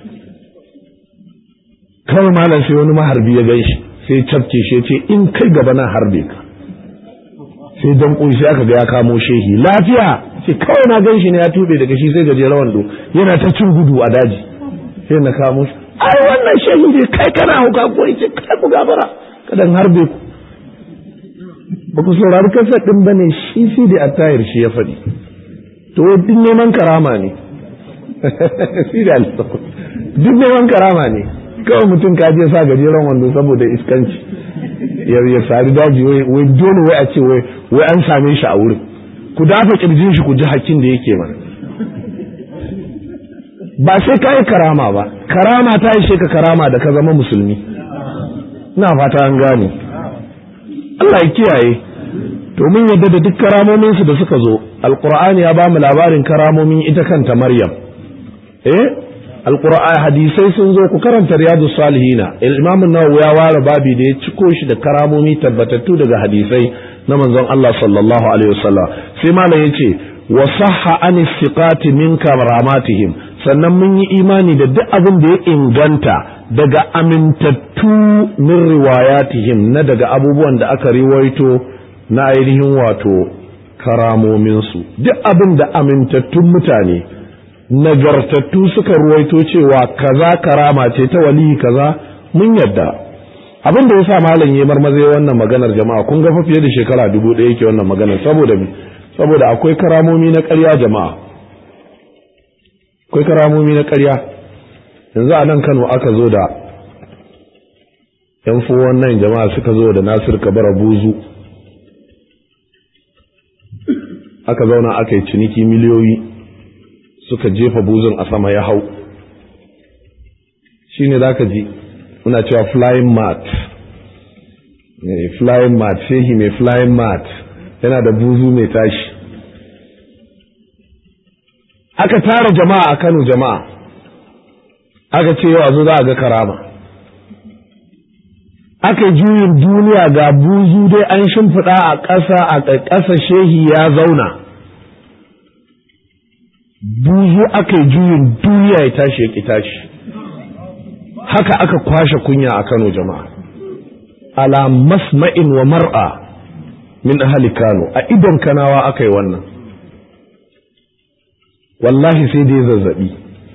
kawai malam sai wani maharbi ya gan shi sai ya cafke shi ya ce in kai gaba na harbe ka sai dan sai aka ga ya kamo shehi lafiya sai kawai na gan shi ne ya tube daga shi sai gaje rawan do yana ta cin gudu a daji sai na kamo shi ai wannan shehi ne kai kana hauka ko yace kai ku gabara kadan harbe ku ba ku saurari kasar din bane shi sai da attayar shi ya faɗi to duk neman karama ne shi da duk neman karama ne kawai mutum ka je sa gajeren wando saboda iskanci ya sari daji wai dole wai a ce wai an same shi a wurin ku dafa kirjin shi ku ji hakkin da yake mana ba sai ka yi karama ba karama ta yi ka karama da ka zama musulmi na fata an gane Allah ya kiyaye to mun yadda da duk karamomin su da suka zo alqur'ani ya ba mu labarin karamomin ita kanta maryam eh alqur'ani hadisai sun zo ku karanta riyadus salihina imam an-nawawi ya ware babi da ya ciko shi da karamomi tabbatattu daga hadisai na manzon Allah sallallahu alaihi wasallam sai malam yace wa sahha an istiqati min karamatihim sannan mun yi imani da duk abin da ya inganta daga amintattu min riwayatihim na daga abubuwan da aka riwaito na ainihin wato karamominsu duk abin da amintattun mutane nagartattu suka ruwaito cewa kaza karama ce ta waliyi kaza mun yadda abin da yasa malam ya marmaze wannan maganar jama'a kun ga fa fiye da shekara dubu ɗaya yake wannan maganar saboda me saboda akwai karamomi na ƙarya jama'a akwai karamomi na ƙarya yanzu a nan Kano aka zo da yan fuwan nan jama'a suka zo da Nasir Kabara Buzu aka zauna aka yi ciniki miliyoyi suka jefa buzun a sama ya hau shine zaka ji muna cewa flying mat flying mat shehi mai flying mat yana da buzu mai tashi aka tara jama'a a Kano jama'a aka ce yau a zo za a ga karama aka juyin duniya ga buzu dai an shimfiɗa a ƙasa a ƙasa shehi ya zauna buzu aka yi juyin duniya ya tashi ya ƙi tashi haka aka kwashe kunya a Kano jama'a ala masma'in wa mar'a min ahli Kano a idon kanawa aka yi wannan wallahi sai dai zazzabi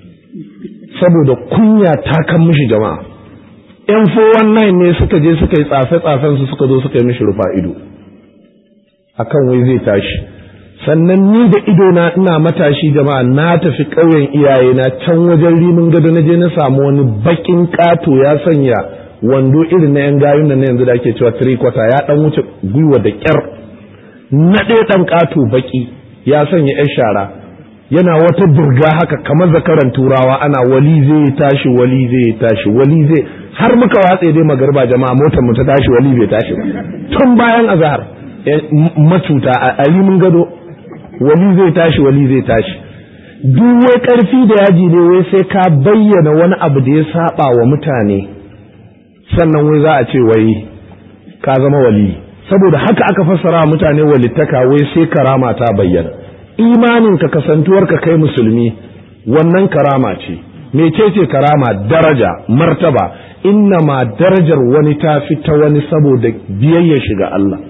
saboda kunya ta kan mishi jama'a yan 419 ne suka je suka yi tsafe-tsafen su suka zo suka yi mishi rufa ido akan wai zai tashi sannan ni da ido na ina matashi jama'a na tafi ƙauyen iyaye na can wajen rimin gado na je na samu wani bakin ƙato ya sanya wando irin na yan gayun nan yanzu da ake cewa three quarter ya dan wuce gwiwa da kyar na ɗaya ɗan ƙato baki ya sanya yan shara yana wata burga haka kamar zakaran turawa ana wali zai tashi wali zai tashi wali zai har muka watse dai magarba jama'a motar mu ta tashi wali bai tashi ba tun bayan azhar macuta a rimin gado wali zai tashi wali zai tashi duk wai karfi da yaji ne wai sai ka bayyana wani abu da ya saba wa mutane sannan wai za a ce wai ka zama wali saboda haka aka fassara mutane walittaka wai sai karama ta bayyana imanin ka kasantuwar ka kai musulmi wannan karama ce mecece karama daraja martaba inna ma darajar wani ta fi ta wani saboda biyayya shiga Allah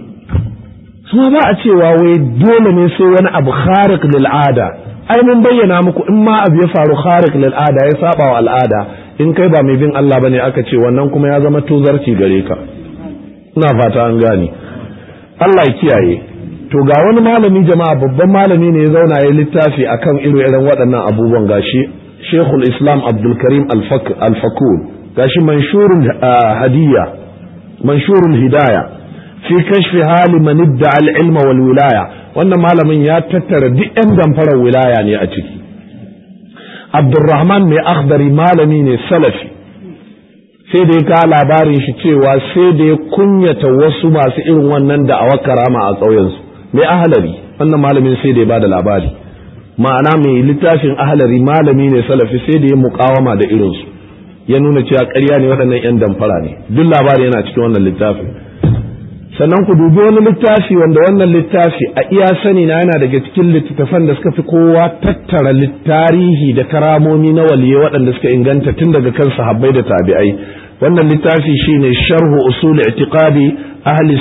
su ba a cewa wai dole ne sai wani abu khariq lil ada ai mun bayyana muku in ma abu ya faru khariq lil ada ya saba wa al'ada in kai ba mai bin Allah bane aka ce wannan kuma ya zama tozarci gare ka ina fata an gane Allah ya kiyaye to ga wani malami jama'a babban malami ne ya zauna ya littafi akan irin irin waɗannan abubuwan gashi Sheikhul Islam Abdul Karim Al-Fakul gashi manshurul hadiyya manshurul hidayah fi kashfi hali man idda al-ilma wal wilaya wannan malamin ya tattara duk yan damfarar wilaya ne a ciki Abdurrahman mai akhdari malami ne salafi sai da ya ka labarin shi cewa sai da ya kunyata wasu masu irin wannan da a karama a ƙauyensu mai ahalari wannan malamin sai da ya bada labari ma'ana mai littafin ahalari malami ne salafi sai da ya muƙawama da irinsu ya nuna cewa ƙarya ne waɗannan 'yan damfara ne duk labari yana cikin wannan littafin sannan ku dubi wani littafi wanda wannan littafi a iya sani na yana daga cikin littattafan da suka fi kowa tattara tarihi da karamomi na waliye waɗanda suka inganta tun daga kan sahabbai da tabi'ai wannan littafi shine sharhu usul i'tiqadi ahli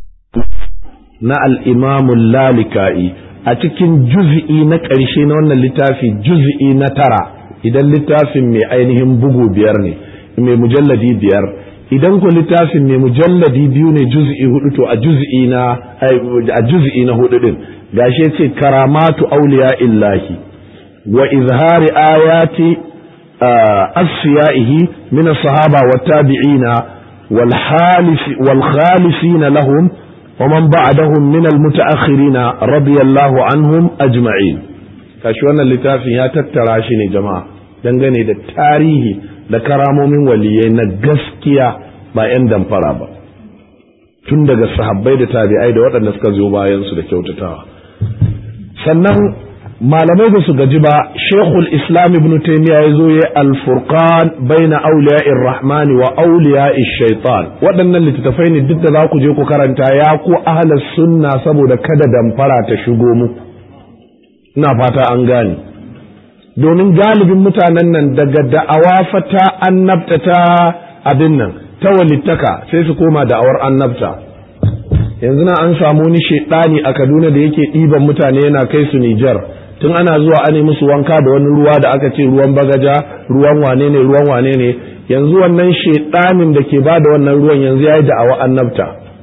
na al-imam lalika'i a cikin juz'i na ƙarshe na wannan littafi juz'i na tara idan littafin mai ainihin bugu biyar ne mai mujalladi biyar idan ku littafin mai mujalladi biyu ne juz'i hudu to a juz'i na a juz'i na hudu din gashi yace karamatu awliya illahi wa izhari ayati asfiyaihi min as-sahaba wa tabi'ina wal halif wal khalifin lahum wa man ba'dahum min al-mutaakhirin radiyallahu anhum ajma'in kashi wannan littafin ya tattara shi ne jama'a dangane da tarihi da karamomin waliyai na gaskiya ba 'yan damfara ba tun daga sahabbai da tabi'ai da waɗanda suka zo bayan su da kyautatawa sannan malamai ba su gaji ba shekul islam ibn taymiya ya zo ya alfurqan baina auliya'ir rahmani wa auliya'ish shaitan waɗannan littattafai ne duk da za ku je ku karanta ya ku ahlus sunna saboda kada damfara ta shigo muku ina fata an gane domin galibin mutanen nan daga da'awa fata annabta ta abin nan ta walittaka sai su koma da'awar annabta yanzu na an samu wani shaidani a Kaduna da yake ɗiban mutane yana kai su Nijar tun ana zuwa an musu wanka da wani ruwa da aka ce ruwan bagaja ruwan wane ne ruwan wane ne yanzu wannan shaidanin da ke bada wannan ruwan yanzu ya yi da'awa annabta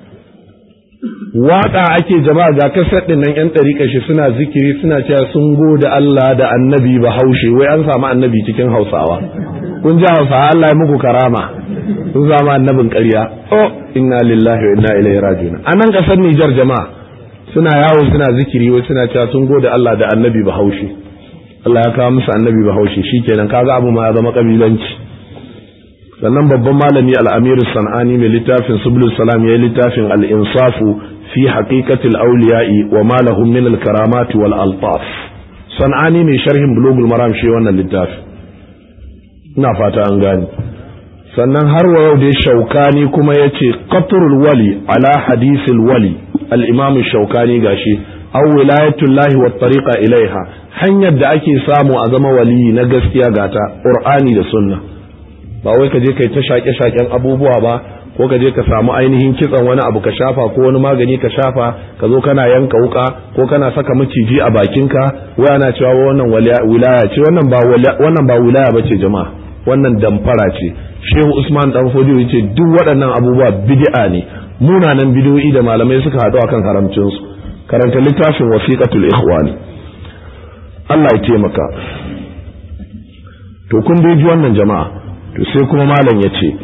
waka ake jama'a ga kasar din nan yan ɗariƙa shi suna zikiri suna cewa sun gode Allah da annabi bahaushe wai an samu annabi cikin hausawa kun ji hausawa Allah ya muku karama sun samu annabin ƙarya oh inna lillahi wa inna ilaihi raji'un a nan ƙasar Nijar jama'a suna yawo suna zikiri wai suna cewa sun gode Allah da annabi bahaushe Allah ya kawo musu annabi bahaushe shikenan kaga abu ma ya zama kabilanci sannan babban malami al-amir sanani mai littafin subul salam ya littafin al-insafu fi haqiqatil awliya'i wa ma lahum min al-karamat wal altaf sanani mai sharhin bulugul maram shi wannan littafi ina fata an gani sannan har wa yau dai shaukani kuma yace qatrul wali ala hadisil wali al-imam shaukani gashi aw wilayatullahi wat tariqa ilaiha hanyar da ake samu a zama wali na gaskiya gata qur'ani da sunna ba wai ka je kai ta shaƙe shaƙen abubuwa ba ko ka je ka samu ainihin kitsan wani abu ka shafa ko wani magani ka shafa ka zo kana yanka wuka ko kana saka maciji a bakinka wai ana cewa wannan wilaya ce wannan ba wannan ba wilaya bace jama'a wannan damfara ce shehu usman dan fodiyo yace duk waɗannan abubuwa bid'a ne munanan bid'o'i da malamai suka haɗu akan haramcin su karanta littafin wasiqatul ikhwani Allah ya taimaka to kun dai ji wannan jama'a to sai kuma malam ya ce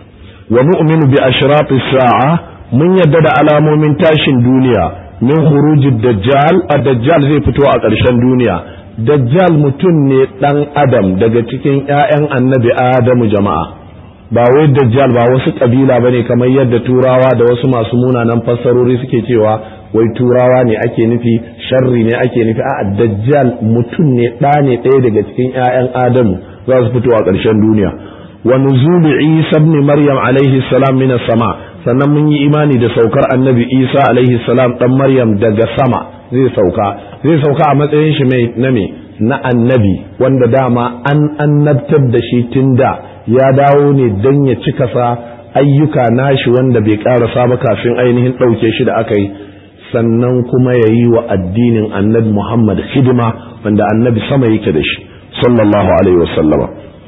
wa nu'minu bi ashrati sa'a mun yadda da alamomin tashin duniya min khurujid dajjal ad-dajjal zai fito a ƙarshen duniya dajjal mutum ne dan adam daga cikin ƴaƴan annabi adamu jama'a ba wai dajjal ba wasu kabila bane kamar yadda turawa da wasu masu munanan fassarori suke cewa wai turawa ne ake nufi sharri ne ake nufi a'a dajjal mutum ne ɗa ne ɗaya daga cikin ƴaƴan adamu za su fito a ƙarshen duniya wa nuzulu isa ibn maryam alaihi salam min sama sannan mun yi imani da saukar annabi isa alaihi salam dan maryam daga sama zai sauka zai sauka a matsayin shi mai na me na annabi wanda dama an annabtar da shi tun da ya dawo ne dan ya cika sa ayyuka nashi wanda bai karasa ba kafin ainihin ɗauke shi da aka yi sannan kuma ya yi wa addinin annabi muhammad hidima wanda annabi sama yake da shi sallallahu alaihi wasallama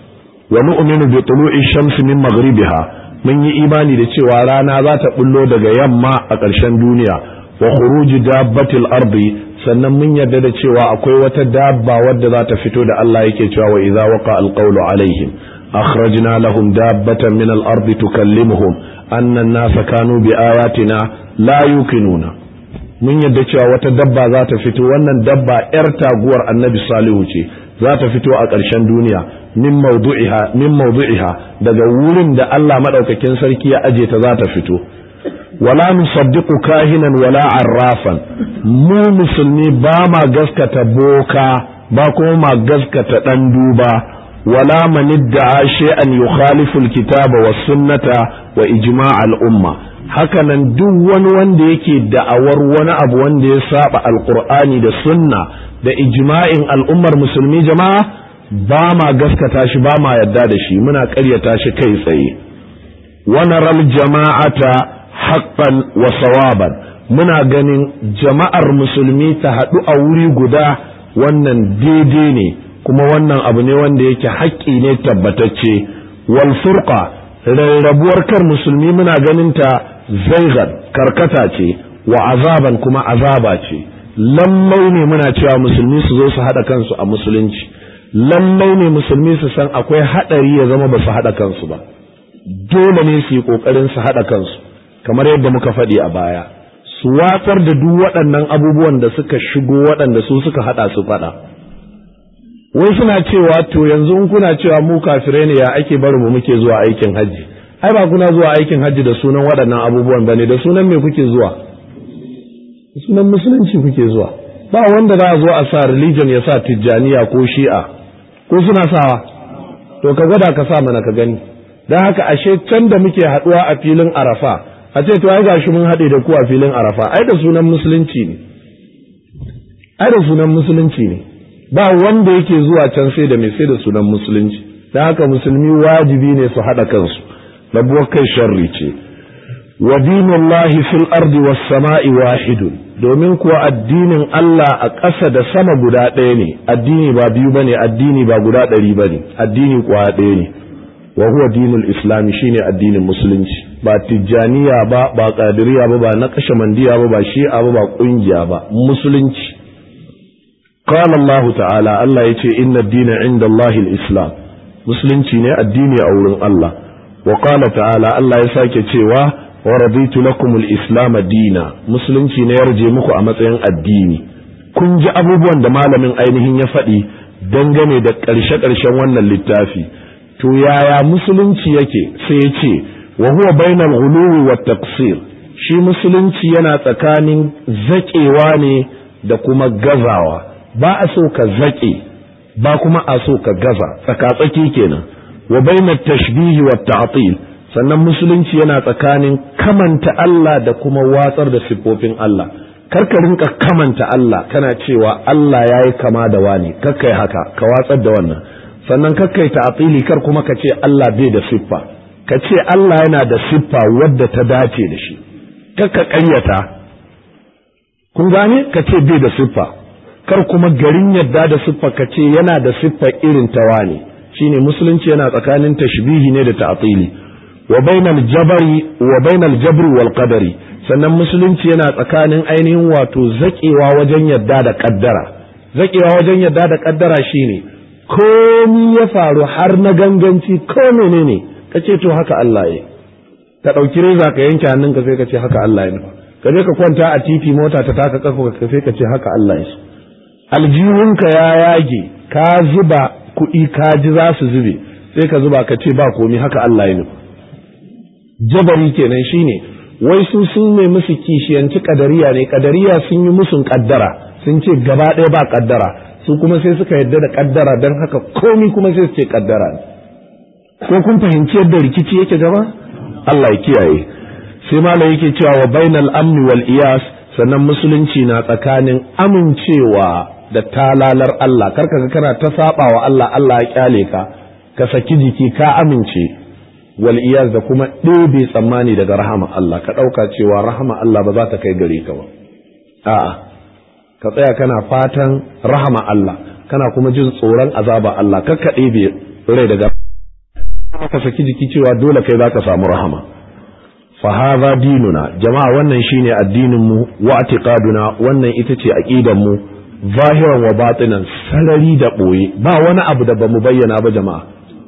wa nu'minu bi tulu'i shamsi min maghribiha mun yi imani da cewa rana za ta bullo daga yamma a ƙarshen duniya wa khuruji dabbatil ardi sannan mun yarda da cewa akwai wata dabba wadda za ta fito da Allah yake cewa wa idza waqa alqawlu alaihim akhrajna lahum dabbatan min al-ardi tukallimuhum anna an-nasa kanu bi ayatina la yuqinuna mun yarda cewa wata dabba za ta fito wannan dabba yar taguwar annabi salihu ce za ta fito a ƙarshen duniya min mawdu'iha min mawdu'iha daga wurin da Allah madaukakin sarki ya aje ta za ta fito wala nusaddiqu kahinan wala arrafan mu musulmi ba ma gaskata boka ba kuma ma gaskata dan duba wala man idda'a shay'an yukhalifu alkitaba was sunnata wa ijma' al-umma hakanan duk wani wanda yake da'awar wani abu wanda ya saba alqur'ani da sunna da ijma'in al'ummar musulmi jama'a ba ma gaskata shi ba ma yadda da shi muna ƙaryata shi kai tsaye wanaral jama'ata haqqan wa sawaban muna ganin jama'ar musulmi ta haɗu a wuri guda wannan daidai ne kuma wannan abu ne wanda yake haƙƙi ne tabbatacce wal furqa rarrabuwar kar musulmi muna ganin ta zaigan karkata ce wa azaban kuma azaba ce lallai ne muna cewa musulmi su zo su haɗa kansu a musulunci lallai ne musulmi su san akwai haɗari ya zama ba su haɗa kansu ba dole ne su yi ƙoƙarin su haɗa kansu kamar yadda muka faɗi a baya su watsar da duk waɗannan abubuwan da suka shigo waɗanda su suka haɗa su faɗa wai suna cewa to yanzu in kuna cewa mu kafirai ne ya ake bari mu muke zuwa aikin hajji ai ba kuna zuwa aikin hajji da sunan waɗannan abubuwan bane da sunan me kuke zuwa sunan musulunci kuke zuwa ba wanda za a zo a sa religion ya sa tijjaniya ko shi'a ko suna sawa to ka gwada ka sa mana ka gani don haka ashe can da muke haɗuwa a filin arafa a ce to ai gashi mun haɗe da ku a filin arafa ai da sunan musulunci ne ai da sunan musulunci ne ba wanda yake zuwa can sai da mai sai da sunan musulunci don haka musulmi wajibi ne su haɗa kansu rabuwar kai sharri ce wa dinullahi fil ardi was sama'i wahidun domin kuwa addinin Allah a ƙasa da sama guda ɗaya ne addini ba biyu bane addini ba guda ɗari bane addini kuwa ɗaya ne wa huwa dinul islami shine addinin musulunci ba tijjaniya ba ba qadiriya ba ba na mandiya ba ba shi'a ba ba kungiya ba musulunci qala Allah ta'ala Allah yace inna ad-dina 'inda Allah al-islam musulunci ne addini a wurin Allah wa qala ta'ala Allah ya sake cewa wa raditu lakum al-islam dina musulunci ne yarje muku a matsayin addini kun ji abubuwan da malamin ainihin ya faɗi dangane da ƙarshe-ƙarshen wannan littafi to yaya musulunci yake sai ya ce wa huwa bainal ghuluwi wat taqsir shi musulunci yana tsakanin zaƙewa ne da kuma gazawa ba a so ka zaƙe ba kuma a so ka gaza tsakatsaki kenan wa bainat tashbihi wat ta'til sannan musulunci yana tsakanin kamanta Allah da kuma watsar da siffofin Allah kar ka rinka kamanta Allah kana cewa Allah yayi kama da wani kakkai haka ka watsar da wannan sannan kakkai ta'tili kar kuma ka ce Allah bai da siffa ka ce Allah yana da siffa wadda ta dace da shi kakka ƙaryata kun gane ka ce bai da siffa kar kuma garin yadda da siffa ka ce yana da siffa irin ta wani shine musulunci yana tsakanin tashbihi ne da ta'tili wa bainal jabari wa bainal jabri wal qadari sannan musulunci yana tsakanin ainihin wato zakewa wajen yadda da kaddara zakewa wajen yadda da kaddara shine komi ya faru har na ganganci ko menene kace to haka Allah ya ka dauki reza ka yanke hannunka sai ka ce haka Allah ya nufa ka je ka kwanta a titi mota ta taka kafa ka sai ka ce haka Allah ya aljihunka ya yage ka zuba kuɗi ka ji za su zube sai ka zuba ka ce ba komi haka Allah ya nufa jabari kenan shine wai su sun ne musu kishiyanci kadariya ne kadariya sun yi musun kaddara sun ce gaba ɗaya ba kaddara su kuma sai suka yadda da kaddara don haka komi kuma sai su ce kaddara ne ko kun fahimci yadda rikici yake gaba Allah ya kiyaye sai malam yake cewa wa bainal amni wal iyas sannan musulunci na tsakanin amincewa da talalar Allah karka ga kana ta saba wa Allah Allah ya kyale ka ka saki jiki ka amince wal iyaz da kuma ɗebe tsammani daga rahama Allah ka ɗauka cewa rahama Allah ba za ta kai gare ka ba a'a ka tsaya kana fatan rahama Allah kana kuma jin tsoron azaba Allah kar ka ɗebe rai daga ka saki jiki cewa dole kai za ka samu rahama fa hadha dinuna jama'a wannan shine addinin mu wa i'tiqaduna wannan ita ce aqidan mu zahiran wa batinan sarari da boye ba wani abu da bamu bayyana ba jama'a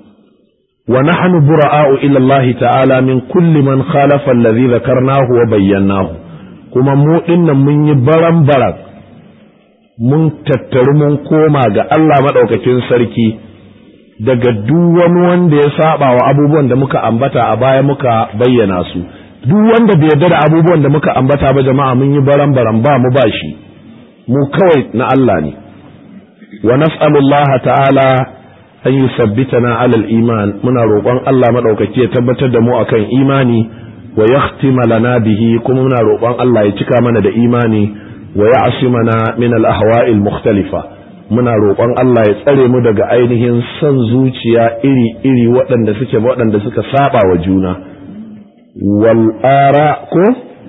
ونحن براء إلى الله تعالى من كل من خالف الذي ذكرناه وبيناه كما مو إن من يبرم برك mun tattaru mun koma ga Allah maɗaukakin sarki daga duk wani wanda ya saba wa abubuwan da muka ambata a baya muka bayyana su duk wanda bai yarda da abubuwan da muka ambata ba jama'a mun yi baran baran ba mu ba shi mu kawai na Allah ne wa nas'alullaha ta'ala an yi sabbitana alal iman muna roƙon Allah maɗaukaki ya tabbatar da mu akan imani wa yahtima lana bihi kuma muna roƙon Allah ya cika mana da imani wa ya'simana min al ahwa'il mukhtalifa muna roƙon Allah ya tsare mu daga ainihin son zuciya iri iri waɗanda suke waɗanda suka saba wa juna wal ara ko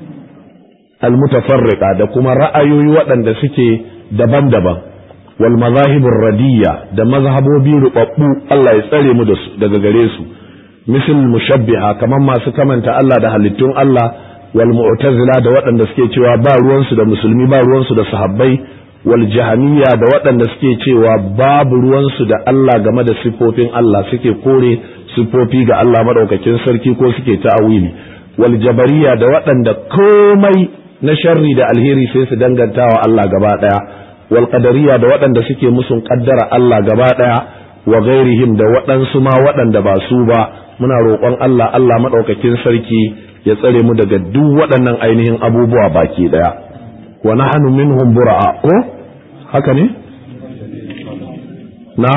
al mutafarriqa da kuma ra'ayoyi waɗanda suke daban-daban wal mazahibur radiyya da mazhabobi rubabbu Allah ya tsare mu daga gare su misal mushabbiha kaman masu kamanta Allah da halittun Allah wal mu'tazila da waɗanda suke cewa ba ruwansu da musulmi ba ruwansu da sahabbai wal jahamiyya da waɗanda suke cewa babu ruwansu da Allah game da sifofin Allah suke kore sifofi ga Allah madaukakin sarki ko suke ta'awili wal jabariyya da waɗanda komai na sharri da alheri sai su dangantawa Allah gaba ɗaya wal qadariyya da waɗanda suke musun kaddara Allah gaba ɗaya wa gairihim da waɗansu ma waɗanda ba su ba muna roƙon Allah Allah madaukakin sarki ya tsare mu daga duk waɗannan ainihin abubuwa baki ɗaya wa nahnu minhum bura'a ko haka ne na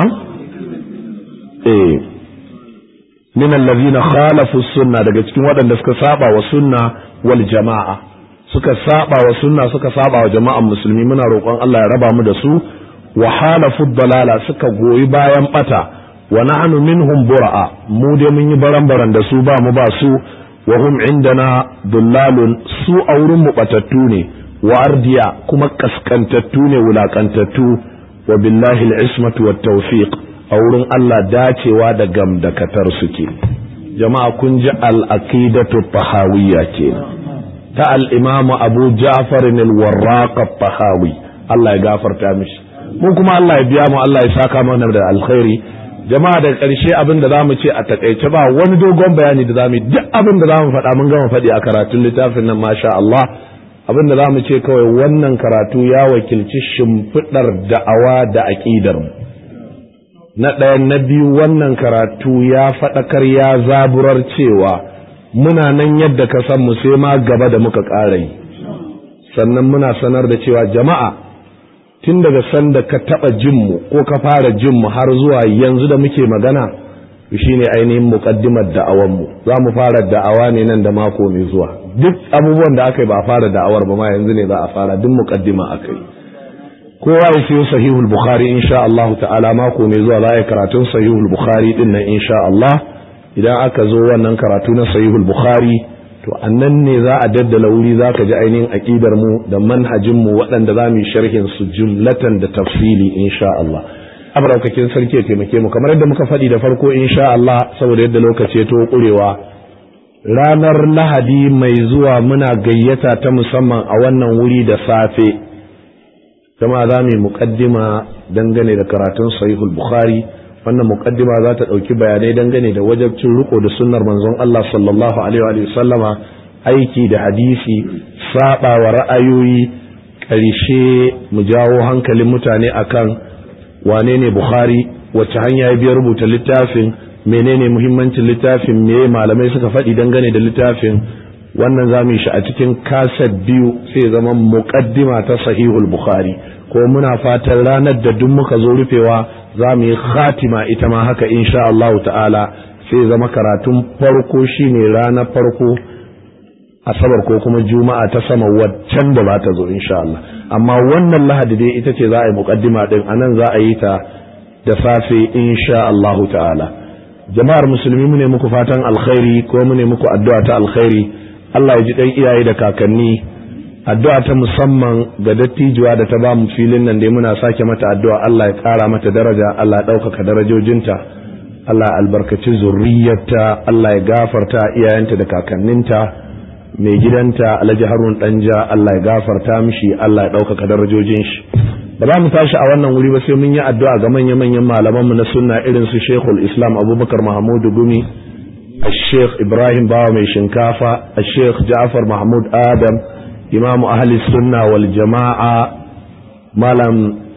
eh min allazina khalafu sunna daga cikin waɗanda suka saba wa sunna wal jama'a suka saba wa sunna suka saba wa jama'an musulmi muna roƙon Allah ya raba mu da su wa halafu dalala suka goyi bayan bata wa nahnu minhum bura'a mu dai mun yi baran-baran da su ba mu ba su wa hum indana dullalun su a wurin mu batattu ne wa ardiya kuma kaskantattu ne wulakantattu wa billahi al-ismatu wat tawfiq a wurin Allah dacewa da gamdakatar suke jama'a kun ji al-aqidatu tahawiyya kenan ta al-imam Abu Ja'far al-Warraq tahawi Allah ya gafarta mishi mu kuma Allah ya biya mu Allah ya saka mana da alkhairi jama'a daga ƙarshe abin da zamu ce a takaice ba wani dogon bayani da zamu duk abin da zamu faɗa mun gama faɗi a karatun littafin nan masha Allah abin da zamu ce kawai wannan karatu ya wakilci shimfiɗar da'awa da aƙidar mu na ɗaya na biyu wannan karatu ya faɗakar ya zaburar cewa muna nan yadda ka san mu sai ma gaba da muka ƙara yi sannan muna sanar da cewa jama'a tun daga sanda ka taɓa jinmu ko ka fara jinmu har zuwa yanzu da muke magana shine ainihin muƙaddimar da'awanmu za mu fara da'awa ne nan da mako mai zuwa duk abubuwan da aka yi ba a fara da'awar ba ma yanzu ne za a fara duk muƙaddima aka yi kowa ya siyo sahihul bukhari insha Allah ta'ala mako mai zuwa za a yi karatun sahihul bukhari din nan insha Allah idan aka zo wannan karatu na sahihul bukhari to annan ne za a daddala wuri za ka ji ainihin aƙidar mu da manhajin mu waɗanda za mu yi sharhin su jumlatan da tafsili insha Allah abraukakin sarki ya taimake mu kamar yadda muka faɗi da farko insha Allah saboda yadda lokaci ya to kurewa ranar lahadi mai zuwa muna gayyata ta musamman a wannan wuri da safe kama za mu yi muƙaddima dangane da karatun sahihul bukhari wannan muqaddima za ta ɗauki bayanai dangane da wajabcin riko da sunnar manzon Allah sallallahu alaihi wa sallama aiki da hadisi saba wa ra'ayoyi ƙarshe mu jawo hankalin mutane akan wane ne Bukhari wacce hanya ya biya rubuta littafin menene muhimmancin littafin me malamai suka faɗi dangane da littafin wannan za mu yi shi a cikin kaset biyu sai zama muqaddima ta sahihul bukhari ko muna fatan ranar da duk muka zo rufewa za mu yi khatima ita ma haka insha Allah ta'ala sai zama karatun farko shine ranar farko asabar ko kuma juma'a ta sama waccan da za ta zo insha Allah amma wannan lahadi dai ita ce za a yi muqaddima din anan za a yi ta da safe insha Allah ta'ala jama'ar musulmi mu ne muku fatan alkhairi ko mu ne muku addu'a ta alkhairi Allah ya ji dan iyaye da kakanni addu'a ta musamman ga dattijuwa da ta ba mu filin nan dai muna sake mata addu'a Allah ya ƙara mata daraja Allah ya ɗaukaka darajojinta Allah ya albarkaci zurriyarta Allah ya gafarta iyayenta da kakanninta mai gidanta Alhaji Harun Danja Allah ya gafarta mishi Allah ya ɗaukaka darajojin shi ba za mu tashi a wannan wuri ba sai mun yi addu'a ga manya-manyan malamanmu na sunna irin su Sheikhul Islam Abubakar Mahmudu Gumi الشيخ إبراهيم باو من شنكافة الشيخ جعفر محمود آدم إمام أهل السنة والجماعة مالم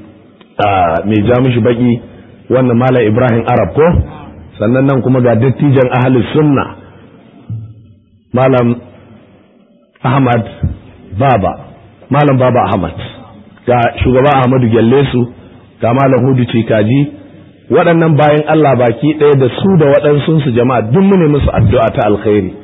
ميجامش بقي وانا مالا إبراهيم عرب كو sannan kuma ga dattijan ahli sunna malam ahmad baba malam baba ahmad ga shugaba ahmadu gyallesu ga malam hudu cikaji waɗannan bayan Allah baki ɗaya da su da waɗansunsu jama'a duk mu ne musu addu'a ta alkhairi